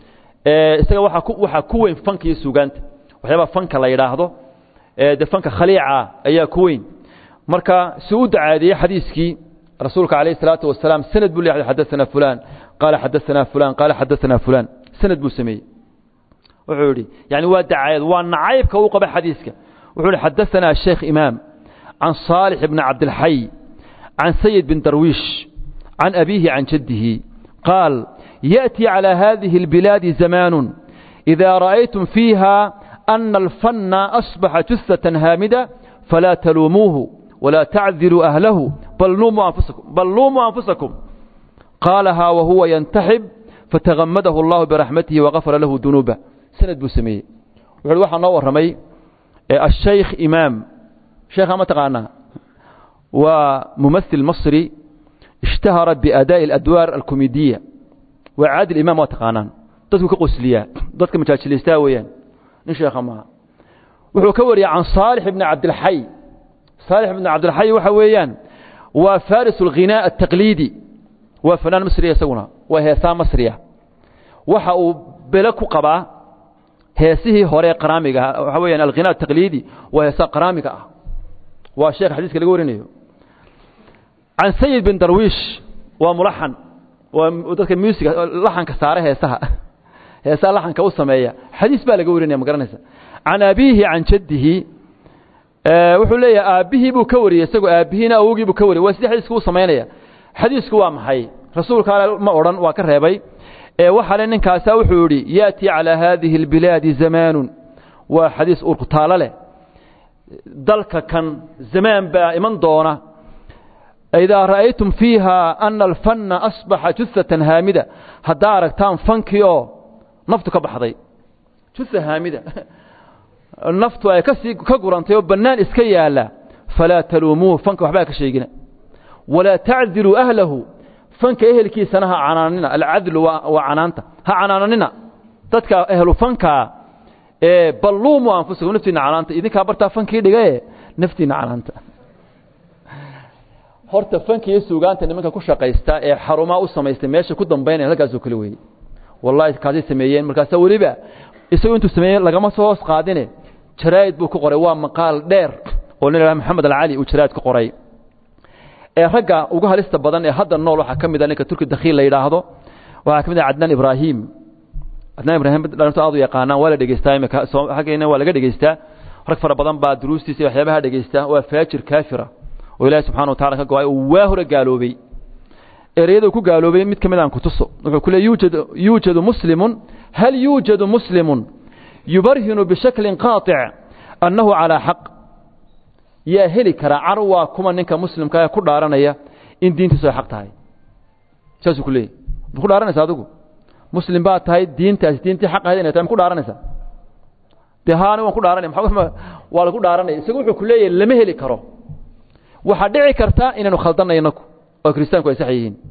isaga waaa ku waxaa ku weyn fanka iyo suugaanta waxyaabaa fanka la yidhaahdo dee fanka khaliica ayaa ku weyn marka si u dacaadiyey xadiiskii rasuulka calayh isalaatu wasalaam sanad buu leeyahay xadaثana fulan qaala xadaثana fulan qaala xadaثana fulan sanad buu sameeyey wuxuu yidhi yani waa dacaayad waa nacaybka uu qaba xadiiska wuxuu yihi xadaثana sheekh imaam can صaalix bni cabdilxay can sayid bin darwiish can abiihi can jaddihi qaal يأتي على هذه البلاد زمان إذا رأيتم فيها أن الفن أصبح جثة هامدة فلا تلوموه ولا تعذروا أهله بل لوموا أنفسكم, بل لوموا أنفسكم قالها وهو ينتحب فتغمده الله برحمته وغفر له ذنوبه سند بسمي وحلو واحد نور رمي الشيخ إمام شيخ ما تقانا وممثل مصري اشتهرت بأداء الأدوار الكوميدية وعادل إمام وتقانان dadku ka qosliyaa dadka majaajilaystaa weeyaan nin sheekha maaha wuxuu ka wariyay can saalix ibni cabdilxay saalix ibni cabdilxay waxa weeyaan waa faris alghinaa altaqliidi waa fanaan masriya isaguna waa heesaa masriya waxa uu bele ku qabaa heesihii hore qaraamiga waxa weeyaan alghinaa altaqliidi waa heesaa qaraamiga ah waa sheekh xadiiska laga warinayo can sayid bin darwiish waa mulaxan waa dadka musiga laxanka saare heesaha heesaa laxanka u sameeya xadiis baa laga warinaya ma garanaysa can abiihi can jaddihi wuxuu leeyahay aabbihii buu ka wariyey isagoo aabbihiina awogii buu ka wariyey waa sidii xadiisku u samaynaya xadiisku waa maxay rasuulka ale ma odhan waa ka reebay ee waxa le ninkaasaa wuxuu yidhi ya'tii calaa haadihi albilaadi zamaanun waa xadiis urkutaalo leh dalka kan zamaan baa iman doona idaa ra'aytum fiiha ana alfanna asbaxa juhatan haamida haddaa aragtaan fankii oo naftu ka baxday juha haamida naftu ay kasii ka gurantay oo bannaan iska yaalla falaa taluumuuhu fanka waxbaa ka sheegina walaa tacdiluu ahlahu fanka ehelkiisana ha canaanina alcadlu waa canaanta ha canaananina dadka ehlu fankaa ee balluumu anfusakum naftiinna canaanta idinkaa bartaa fankii dhigae naftiinna canaanta horta fanka iyo suugaanta nimanka ku shaqaysta ee xarumaa u samaystay meesha ku dambaynaya halkaasoo kale weeye wallahi kaasay sameeyeen markaasa weliba isagoo intuu sameeyey lagama soo hoos qaadine jaraa'id buu ku qoray waa maqaal dheer oo nin maxamed alcali uu jaraa'id ku qoray ee ragga ugu halista badan ee hadda nool waxaa ka mid a ninka turki dakhiil la yidhaahdo waxaa ka mid ah cadnaan ibraahim cadnaan ibraahim dhalintu aad u yaqaanaan waa la dhegeystaa imika xaggeena waa laga dhegeystaa rag fara badan baa duruustiisa iyo waxyaabaha dhegeystaa waa faajir kaafira oo ilaahi subxana wa tacala ka go-ay oo waa hore gaaloobay ereyada uu ku gaaloobay mid ka mid aan ku tuso wuxuu ku leey yuujadu yuujadu muslimun hal yuujadu muslimun yubarhinu bishaklin qaaطic annahu calaa xaq yaa heli karaa car waa kuma ninka muslimka ee ku dhaaranaya in diintiisu ay xaq tahay saasuu ku leeyay ma ku dhaaranaysa adigu muslim baa tahay diintaasi diintii xaq ahayd inay tahay ma ku dhaaranaysa dee haani waan ku dhaaranaya maa waa lagu dhaaranaya isagu wuxuu ku leeyahay lama heli karo waxaa dhici karta inaynu khaldanay inaku oo kiristaanku ay sax yihiin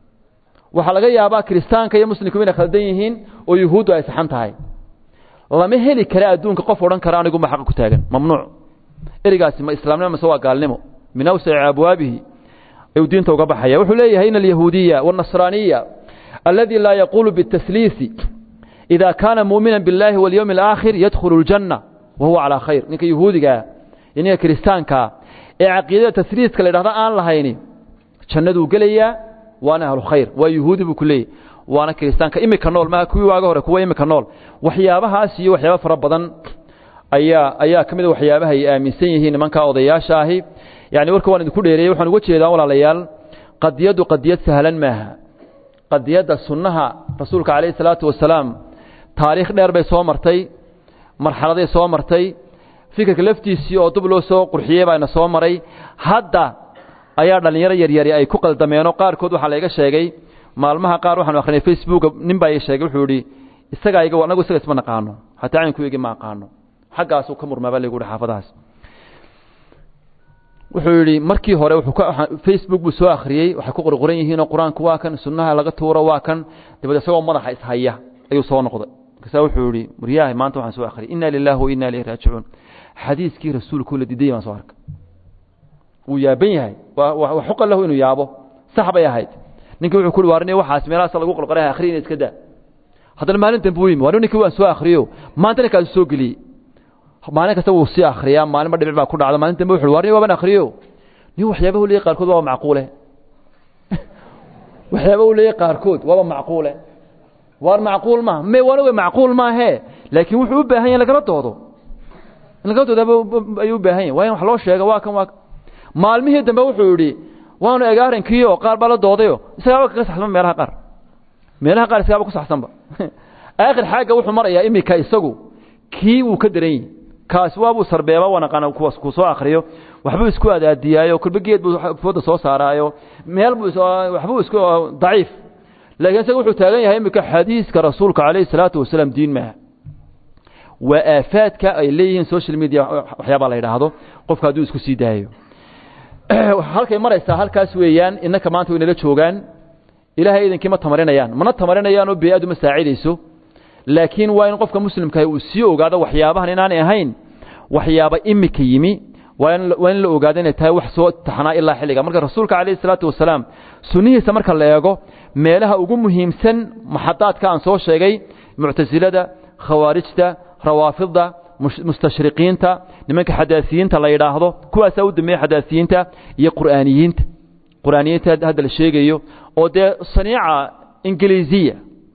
waxaa laga yaabaa kiristaanka iyo muslimku inay khaldan yihiin oo yuhuuddu ay saxan tahay lama heli kara adduunka qof odhan kara anigu ma xaqa ku taagan mamnuuc erigaasi ma islaamnimo mase waa gaalnimo min awsaci abwaabihi ayuu diinta uga baxaya wuxuu leeyahay in alyahuudiya waالnasraaniya aladi laa yaquulu biالtasliisi ida kaana muumina biاllahi waاlyowmi اlaakhir yadkhulu اljanna wa huwa calaa khayr ninka yahuudigaa iyo ninka kiristaankaa ee caqiidada tasliiska la yidhahda aan lahayni jannaduu gelayaa waana ahlu khayr waa yuhuudi buu ku leeyahy waana kiristaanka imika nool maaha kuwii waaga hore kuwa imika nool waxyaabahaas iyo waxyaaba fara badan ayaa ayaa ka mid a waxyaabaha ay aaminsan yihiin nimankaa odayaasha ahi yani warka waan idinku dheereeyey waxaan uga jeedaa walaalayaal qadiyaddu qadiyad sahlan maaha qadiyadda sunnaha rasuulka calayhi salaatu wasalaam taariikh dheer bay soo martay marxaladay soo martay fikirka laftiisii oo dub loo soo qurxiyey baana soo maray hadda ayaa dhallinyaro yaryari ay ku qaldameenoo qaarkood waxaa layga sheegay maalmaha qaar waxaanu akrinay facebooka nin baa ii sheegay wuxuu yidhi isagaa iga anagu isaga isma naqaano xataa caynku igi ma aqaano xaggaasuu ka murmaaba laygu hi xaafadahaas wuxuu yidhi markii hore wuxuu ka facebook buu soo akhriyey waxay ku qorqoran yihiinoo qur-aanku waa kan sunnaha laga tuuro waa kan dabeed isagoo madaxa ishaya ayuu soo noqday markaasaa wuxuu yidhi waryahay maanta waxaan soo akhriyay inna lilahi wa inna ilayhi raajicuun xadiiskii rasuulku la diidayay baan soo arkay wuu yaaban yahay waa xuqa lahu inuu yaabo sax bay ahayd ninkii wuxuu ku waarnay waxaas meelahaas lagu qorqoray akhriyina iska daa haddana maalin dambe uu yimi waa ninkii waan soo akhriyo maanta ninkaas soo geliyey maalin kasta wuu sii akhriyaa maalinba dhibic baa ku dhacda maalin dambe wuxuu waarnay waaban akhriyo nin waxyaabaha u leeyahay qaarkood waaba macquule waxyaaba u leeyahay qaarkood waaba macquule waar macquul maaha me waana wey macquul maahee laakiin wuxuu u baahan yahay in lagala doodo in lagala doodo ayuu u baahan yahay waa in wax loo sheega waa kan waa maalmihii dambe wuxuu yidhi waanu egaarankiio qaar baa la doodayo isagaaba kaga saxsanba meelaha qaar meelaha qaar isagaaba ku saxsanba aakhir xaagga wuxuu marayaa imika isagu kii wuu ka daran yihi kaasi waabuu sarbeeba wanaqana ku soo akhriyo waxbuu isku adaadiyaayo kulba geed buu fooda soo saaraayo meel buu waxbuu isku daciif laakiin isaga wuxuu taagan yahay imika xadiiska rasuulka calayhi salaatu wasalaam diin maaha waa aafaadka ay leeyihiin social media waxyaabaa la yidhaahdo qofka hadduu isku sii daayo halkay maraysaa halkaas weeyaan innaka maanta way nala joogaan ilaahay idinkii ma tamarinayaan mana tamarinayaan oo bey-adu ma saacidayso laakiin waa in qofka muslimkaah uu sii ogaado waxyaabahan inaanay ahayn waxyaaba imika yimi waa in waa in la ogaado inay tahay wax soo taxnaa ilaa xilliga marka rasuulka calayhi salaatu wasalaam sunnihiisa marka la eego meelaha ugu muhiimsan maxadaadka aan soo sheegay muctasilada khawaarijta rawaafidda mustashriqiinta nimanka xadaasiyiinta la yidhaahdo kuwaasaa u dambeeya xadaasiyiinta iyo qur'aaniyiinta qur'aaniyiinta hadda la sheegayo oo dee saniica ingiliisiya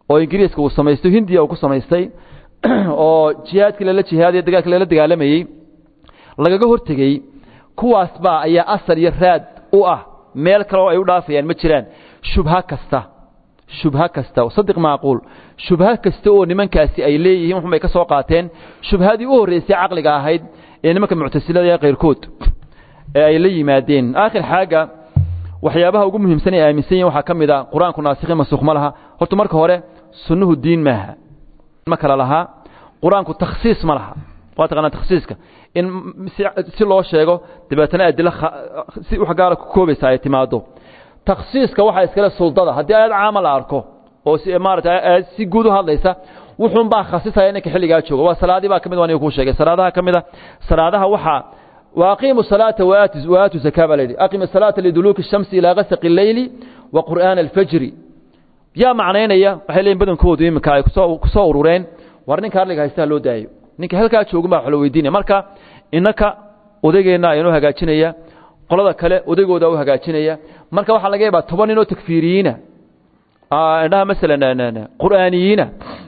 oo ingiriiska uu samaysto hindiya uu ku samaystay oo jihaadkii lala jihaadaya dagaalkii lala dagaalamayey lagaga hortegey kuwaas baa ayaa asal iyo raad u ah meel kale oo ay u dhaafayaan ma jiraan shubha kasta shubha kasta sadiq macquul shubha kasta oo nimankaasi ay leeyihiin waxun bay ka soo qaateen shubhadii u horreysay caqliga ahayd ee nimanka muctasilada ee kayrkood ee ay la yimaadeen aakhir xaaga waxyaabaha ugu muhiimsan ee aaminsan yihin waxaa ka mid a qur-aanku naasikhi masuuq ma laha horta marka hore sunnuhu diin maaha ma kala lahaa qur-aanku takhsiis ma laha waa taqaanaa takhsiiska in si loo sheego dabeetana adilo si wax gaara ku koobaysa ay timaado takhsiiska waxaa iskale suldada haddii aayad caama la arko oo si maarata si guud u hadlaysa wuxuun baa khasisaya ninka xilligaa jooga waa salaadii baa ka mid waa niga kuu sheegay salaadaha ka mid a salaadaha waxaa وأقيموا الصلاة وآتوا زكاة بالليل أقيم الصلاة لدلوك الشمس إلى غسق الليل وقرآن الفجر يا معنينا waxay badan koodu imika ay ku soo urureen war ninka hadliga haysta loo daayo ninka halka jooga ma xolo weydiinaya marka inaka odaygeena aynu hagaajinaya qolada kale odaygooda u hagaajinaya marka waxa laga yaabaa 10 nin oo takfiiriyiina ah indhaha masalan quraaniyiina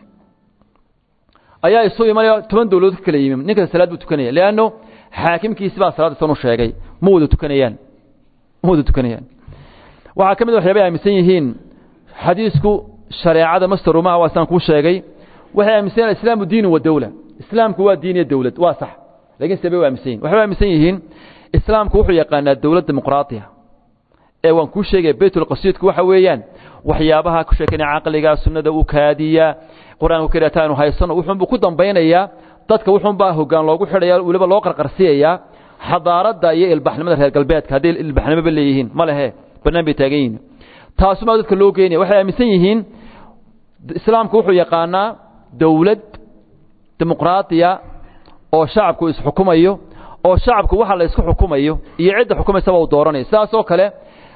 ayaa isu imanaya 10 dawladood kala yimid ninka salaad buu tukanaya leano xaakimkiisi baa salaada san u sheegay ma wada tukanayaan ma wada tukanayaan waxaa ka mid waxyaabay aaminsan yihiin xadiisku shareecada mastarumaha waa saan kuu sheegay waxay aaminsan yihin islaamu diinu wa dawla islaamku waa diin iyo dawlad waa sax laakiin sebay u aaminsan yihin waxay aaminsan yihiin islaamku wuxuu yaqaanaa dawlad dimuqraatiya ee waan kuu sheegaya baytulqasiidku waxa weeyaan waxyaabaha ku sheekanaya caqliga sunnada u kaadiya qur-aanku kariata aynu haysano wuxuunbuu ku dambaynayaa dadka wuxuunbaa hoggaan loogu xidhaya weliba loo qarqarsiyayaa xadaaradda iyo ilbaxnimada reer galbeedka hadday ilbaxnimoba leeyihiin ma lehe bannaan bay taagan yihiin taasumaa dadka loo geynaya waxay aaminsan yihiin islaamku wuxuu yaqaanaa dawlad dimuqraatiya oo shacabku isxukumayo oo shacabku waxa la isku xukumayo iyo cidda xukumaysaba uu dooranayo sidaas oo kale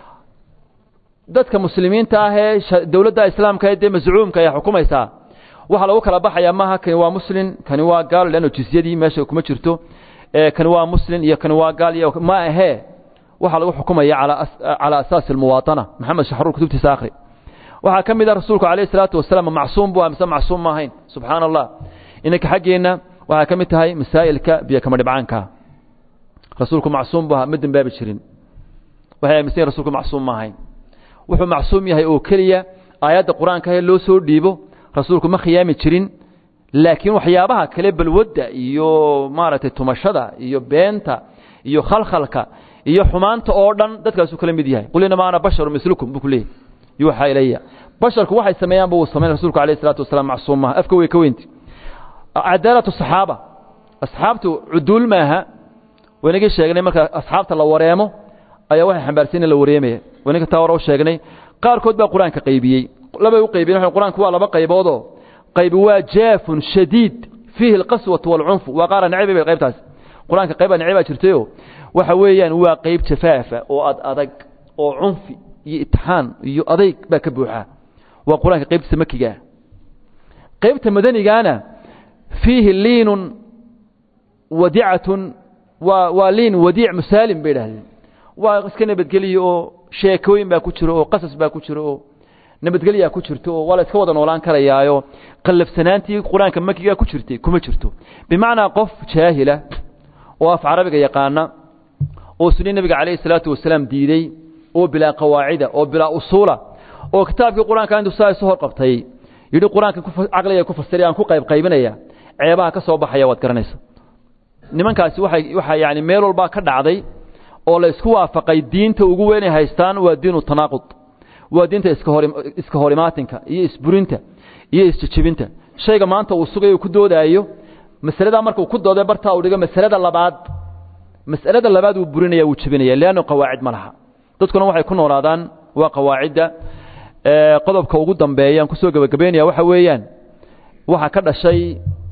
dadka muslimiinta ah ee dawladda islaamka ee dee mascuumka ayaa xukumaysaa waxaa lagu kala baxayaa maaha kani waa muslim kani waa gaal leanno jizyadii meesha kuma jirto kani waa muslim iyo kani waa gaal iyo ma ahee waxaa lagu xukumaya calaa asaasi almuwaatana maxamed shaxruur kutubtiisa akhri waxaa ka mid ah rasuulku calayhi salaatu wasalaam macsuum buu mise macsuum ma ahayn subxaana allah inanka xaggeenna waxaa ka mid tahay masaa'ilka biyo kama dhibcaanka rasuulku macsuum buu ahaa ma dembaabi jirin waxay aaminsan yihin rasuulku macsuum ma ahayn wuxuu macsuum yahay oo keliya aayadda qur-aanka ee loo soo dhiibo rasuulku ma khiyaami jirin laakiin waxyaabaha kale balwadda iyo maaragtay tumashada iyo beenta iyo khalkhalka iyo xumaanta oo dhan dadkaasuu kala mid yahay qul inamaa ana basharu mislukum buu ku leeyahy yuuxaa ilaya basharku waxay sameeyaanba wuu samayn rasuulku alayh isalaatu wasalaam macsuum maaha afka way ka weynti cadaalatu saxaaba asxaabtu cuduul maaha waynagii sheegnay marka asxaabta la wareemo ayaa waxay xambaarsan in la wareemaya waynaga taa hore u sheegnay qaarkood baa qur-aanka qaybiyey labay u qaybiyeen qur-aanku waa laba qayboodoo qaybi waa jaafun shadiid fiihi alqaswatu waalcunfu waa qaara necbi bay qaybtaas qur-aanka qayba necbi baa jirtayo waxa weeyaan waa qayb jafaafa oo ad adag oo cunfi iyo itixaan iyo adayg baa ka buuxa waa qur-aanka qaybtiisa makigaa qaybta madanigaana fiihi liinun wadicatun waa waa liin wadiic musaalim bay idhahdeen waa iska nabadgeliyo oo sheekooyin baa ku jiro oo qasas baa ku jiro oo nabadgelyaa ku jirto oo waa la iska wada noolaan karayaayo qallafsanaantii qur-aanka makigaa ku jirtay kuma jirto bimacnaa qof jaahila oo af carabiga yaqaana oo sunni nebiga calayhi salaatu wasalaam diiday oo bilaa qawaacida oo bilaa usuula oo kitaabkii qur-aanka intuu saa isu hor qabtay yidhi qur-aanka caqliga ku fasiray aan ku qayb qaybinaya ceebaha ka soo baxaya waad garanaysa nimankaasi waxay waxaa yani meel walbaa ka dhacday oo la isku waafaqay diinta ugu weynay haystaan waa diinu tanaaqud waa diinta iska hor iska horimaatinka iyo isburinta iyo isjejebinta shayga maanta uu sugayo ku doodaayo masaladaa marka uu ku dooday bartaa uu dhigo masalada labaad mas'alada labaad wuu burinaya wuu jebinaya leanno qawaacid ma laha dadkuna waxay ku noolaadaan waa qawaacidda qodobka ugu dambeeyaan kusoo gebagabeynaya waxa weeyaan waxaa ka dhashay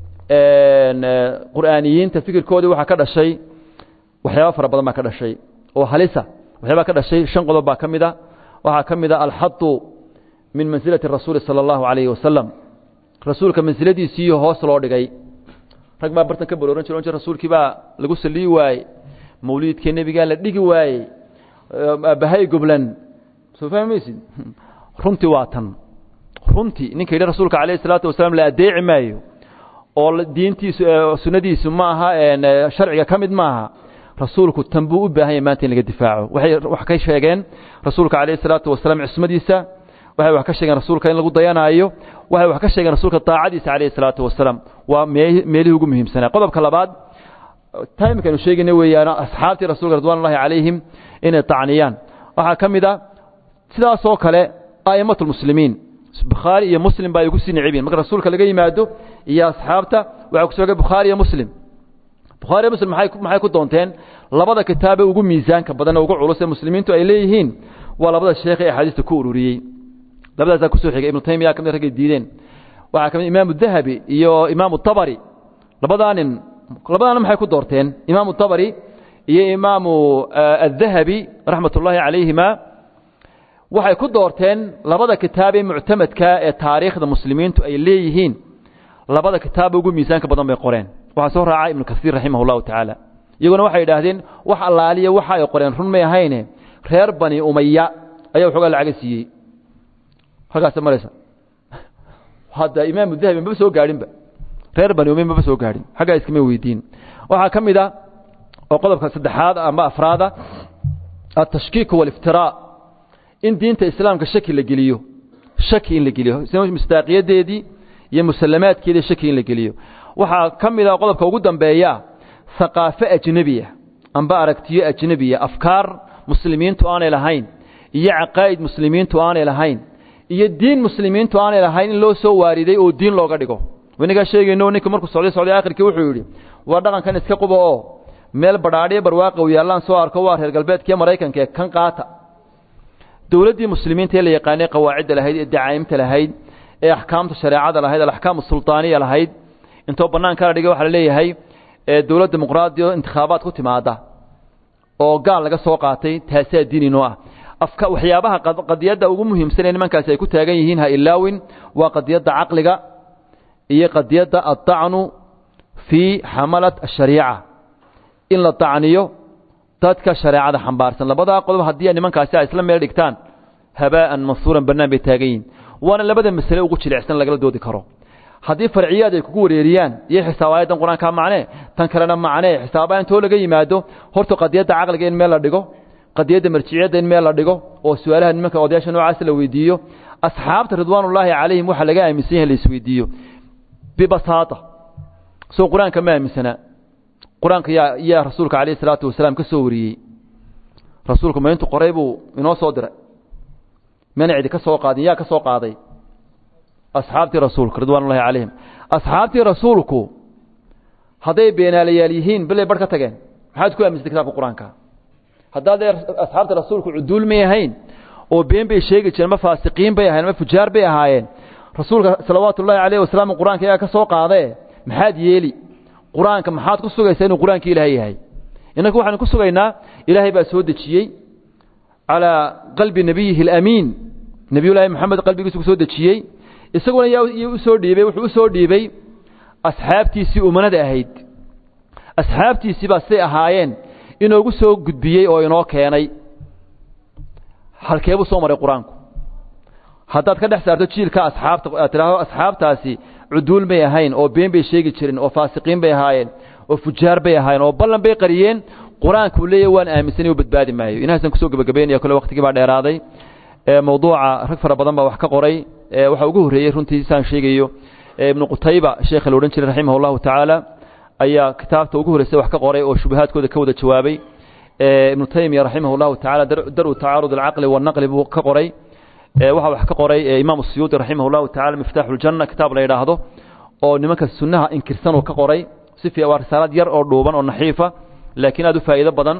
qur'aaniyiinta fikirkoodii waxaa ka dhashay waxyaaba fara badan baa ka dhashay oo halisa waxyaabaa ka dhashay shan qodob baa ka mid a waxaa ka mid a alxadu min mansilati rasuuli sala allahu calayhi wasalam rasuulka mansiladiisiiyo hoos loo dhigay rag baa bartan ka barooran jir jir rasuulkii baa lagu saliyi waayey mawliidkii nebigaa la dhigi waayey aabbahay goblan soo fahmaysid runtii waa tan runtii ninka yidhi rasuulka calayhi salaatu wasalaam la adeeci maayo oo diintiisu sunnadiisu ma aha sharciga ka mid maaha rasuulku tan buu u baahan yahy maanta in laga difaaco waxay wax ka sheegeen rasuulka calayhi salaatu wasalaam cismadiisa waxay wax ka sheegeen rasuulka in lagu dayanaayo waxay wax ka sheegeen rasuulka daacadiisa calayhi salaatu wasalaam waa meelihii ugu muhiimsanaa qodobka labaad timekanu sheegayna weeyaan asxaabtii rasuulka ridwan ullahi calayhim inay tacniyaan waxaa ka mid a sidaasoo kale a'imatu lmuslimiin bukhaari iyo muslim ba ay ugu sii nicibyiin marka rasuulka laga yimaado iyo asxaabta waxaa ku soogay bukhaari iyo muslim bukhaari iyo muslim maxay maxay ku doonteen labada kitaabe ugu miisaanka badan ee ugu culus ee muslimiintu ay leeyihiin waa labada sheekh ee axaadiista ku ururiyey labadaasaa kusoo xigay ibnu taymiya kamid raggay diideen waxaa kamid imaamu dahabi iyo imaamu tabari labadaa nin labadaa nin maxay ku doorteen imaamu tabari iyo imaamu adahabi raxmat ullaahi calayhima waxay ku doorteen labada kitaabee muctamadka ee taariikhda muslimiintu ay leeyihiin labada kitaaba ugu miisaanka badan bay qoreen waxaa soo raaca ibnu kasiir raximah llahu tacaala iyaguna waxay idhaahdeen wax allaaliya waxa ay qoreen run may ahayne reer bani umaya ayaa waxoogaa lacaga siiyey halkaasa maraysa hadda imaamu dahabi maba soo gaadhinba reer bani umaya maba soo gaadhin xaggaa iskama weydiin waxaa ka mid a oo qodobka saddexaad ama afraada altashkiik waliftiraa in diinta islaamka shaki la geliyo shaki in la geliyo mustaaqiyadeedii iyo musalamaadkeedii shaki in la geliyo waxaa ka mid a qodobka ugu dambeeya haqaafo ajnebiya amba aragtiyo ajnebiya afkaar muslimiintu aanay lahayn iyo caqaa'id muslimiintu aanay lahayn iyo diin muslimiintu aanay lahayn in loo soo waariday oo diin looga dhigo inagaa sheegayno ninka markuu socday socday akhirkii wuxuu yidhi waa dhaqankan iska quba oo meel badhaadhiyo barwaaqa u yaallaan soo arko waa reer galbeedkiiyo maraykanka ee kan qaata dowladdii muslimiinta ee la yaqaanay qawaacidda lahayd ee dacaa'imta lahayd ee axkaamta shareecada lahayd alaxkaam sultaaniya lahayd intoo bannaanka la dhigay waxaa la leeyahay dowlad dimuqraadi oo intikhaabaad ku timaada oo gaal laga soo qaatay taasaa diininoo ah afka waxyaabaha qadiyadda ugu muhiimsan ee nimankaasi ay ku taagan yihiin ha ilaawin waa qadiyadda caqliga iyo qadiyadda addacnu fii xamalat ashariica in la dacniyo dadka shareecada xambaarsan labadaa qodob haddii nimankaasi ay isla meel dhigtaan habaa'an mansuuran bannaan bay taagan yihiin waana labada masale ugu jilicsan lagala doodi karo haddii farciyaad ay kugu wareeriyaan iyo xisaab aayaddan qur-aankaa macnee tan kalena macnee xisaabaa intoo laga yimaado horta qadiyadda caqliga in meel la dhigo qadiyadda marjiciyadda in meel la dhigo oo su-aalaha nimanka odayaasha noocaas la weydiiyo asxaabta ridwaanullaahi calayhim waxaa laga aaminsan yahay la isweydiiyo bibasaata soo qur-aanka ma aaminsanaa qur-aanka yaa yaa rasuulka calayhi salaatu wasalaam ka soo wariyey rasuulku ma intu qoray buu inoo soo diray mana cidi ka soo qaadin yaa ka soo qaaday asxaabtii rasuulka ridwaanullahi calayhim asxaabtii rasuulku hadday beenaalayaal yihiin bilay barh ka tageen maxaad ku aaminsatay kitaabka qur-aanka haddaad asxaabta rasuulku cuduul may ahayn oo been bay sheegi jireen ma faasiqiin bay ahayen ma fujaar bay ahaayeen rasuulka salawaatu ullahi calayh wasalaam qur-aanka ayaa ka soo qaadee maxaad yeeli qur-aanka maxaad ku sugaysaa inuu qur-aanka ilaahay yahay innanku waxaanu ku sugaynaa ilaahay baa soo dejiyey calaa qalbi nebiyihi alamiin nebiyullaahi moxamed qalbigiisu ku soo dejiyey isaguna yaa u soo dhiibay wuxuu u soo dhiibay asxaabtiisii umanada ahayd asxaabtiisii baa siday ahaayeen inoogu soo gudbiyey oo inoo keenay halkeebuu soo maray qur-aanku haddaad ka dhex saarto jiilka asxaabta aad tidhaahdo asxaabtaasi cuduul may ahayn oo been bay sheegi jirin oo faasiqiin bay ahaayeen oo fujaar bay ahaayeen oo ballan bay qariyeen qur-aankuu leeyahy waan aaminsanay u badbaadi maayo inahaasaan kusoo gebagabaynaya kole waqtigii baa dheeraaday mawduuca rag fara badan baa wax ka qoray waxaa ugu horreeyey runtii saan sheegayo ibnu qutayba sheekha la odhan jiray raximah allahu tacaala ayaa kitaabta ugu horreysay wax ka qoray oo shubahaadkooda ka wada jawaabay ibnu taymiya raximah allahu tacala daru tacaarud alcaqli wannaqli buu ka qoray waxaa wax ka qoray imaam siyuudi raximah allahu tacala miftaaxu ljanna kitaab la yidhaahdo oo nimanka sunnaha inkirsan uu ka qoray si fi waa risaalad yar oo dhuuban oo naxiifa laakiin aad u faa'iido badan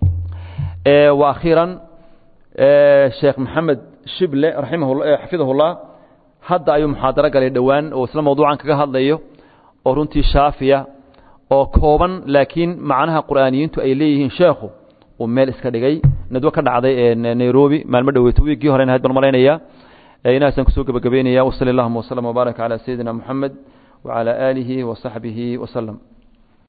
wa akhiiran sheekh maxamed shible raximah xafidahullah hadda ayuu muxaadaro galay dhowaan oo isla mawduucan kaga hadlayo oo runtii shaafiya oo kooban laakiin macnaha qur'aaniyiintu ay leeyihiin sheekhu uu meel iska dhigay nadwo ka dhacday nairobi maalmo dhoweyto wiiggii horena ahayd baan malaynaya inahaasaan kusoo gebagabeynaya wasali allahuma waslama wbaaraka calaa sayidina moxamed wacalaa aalihi wasaxbihi waslem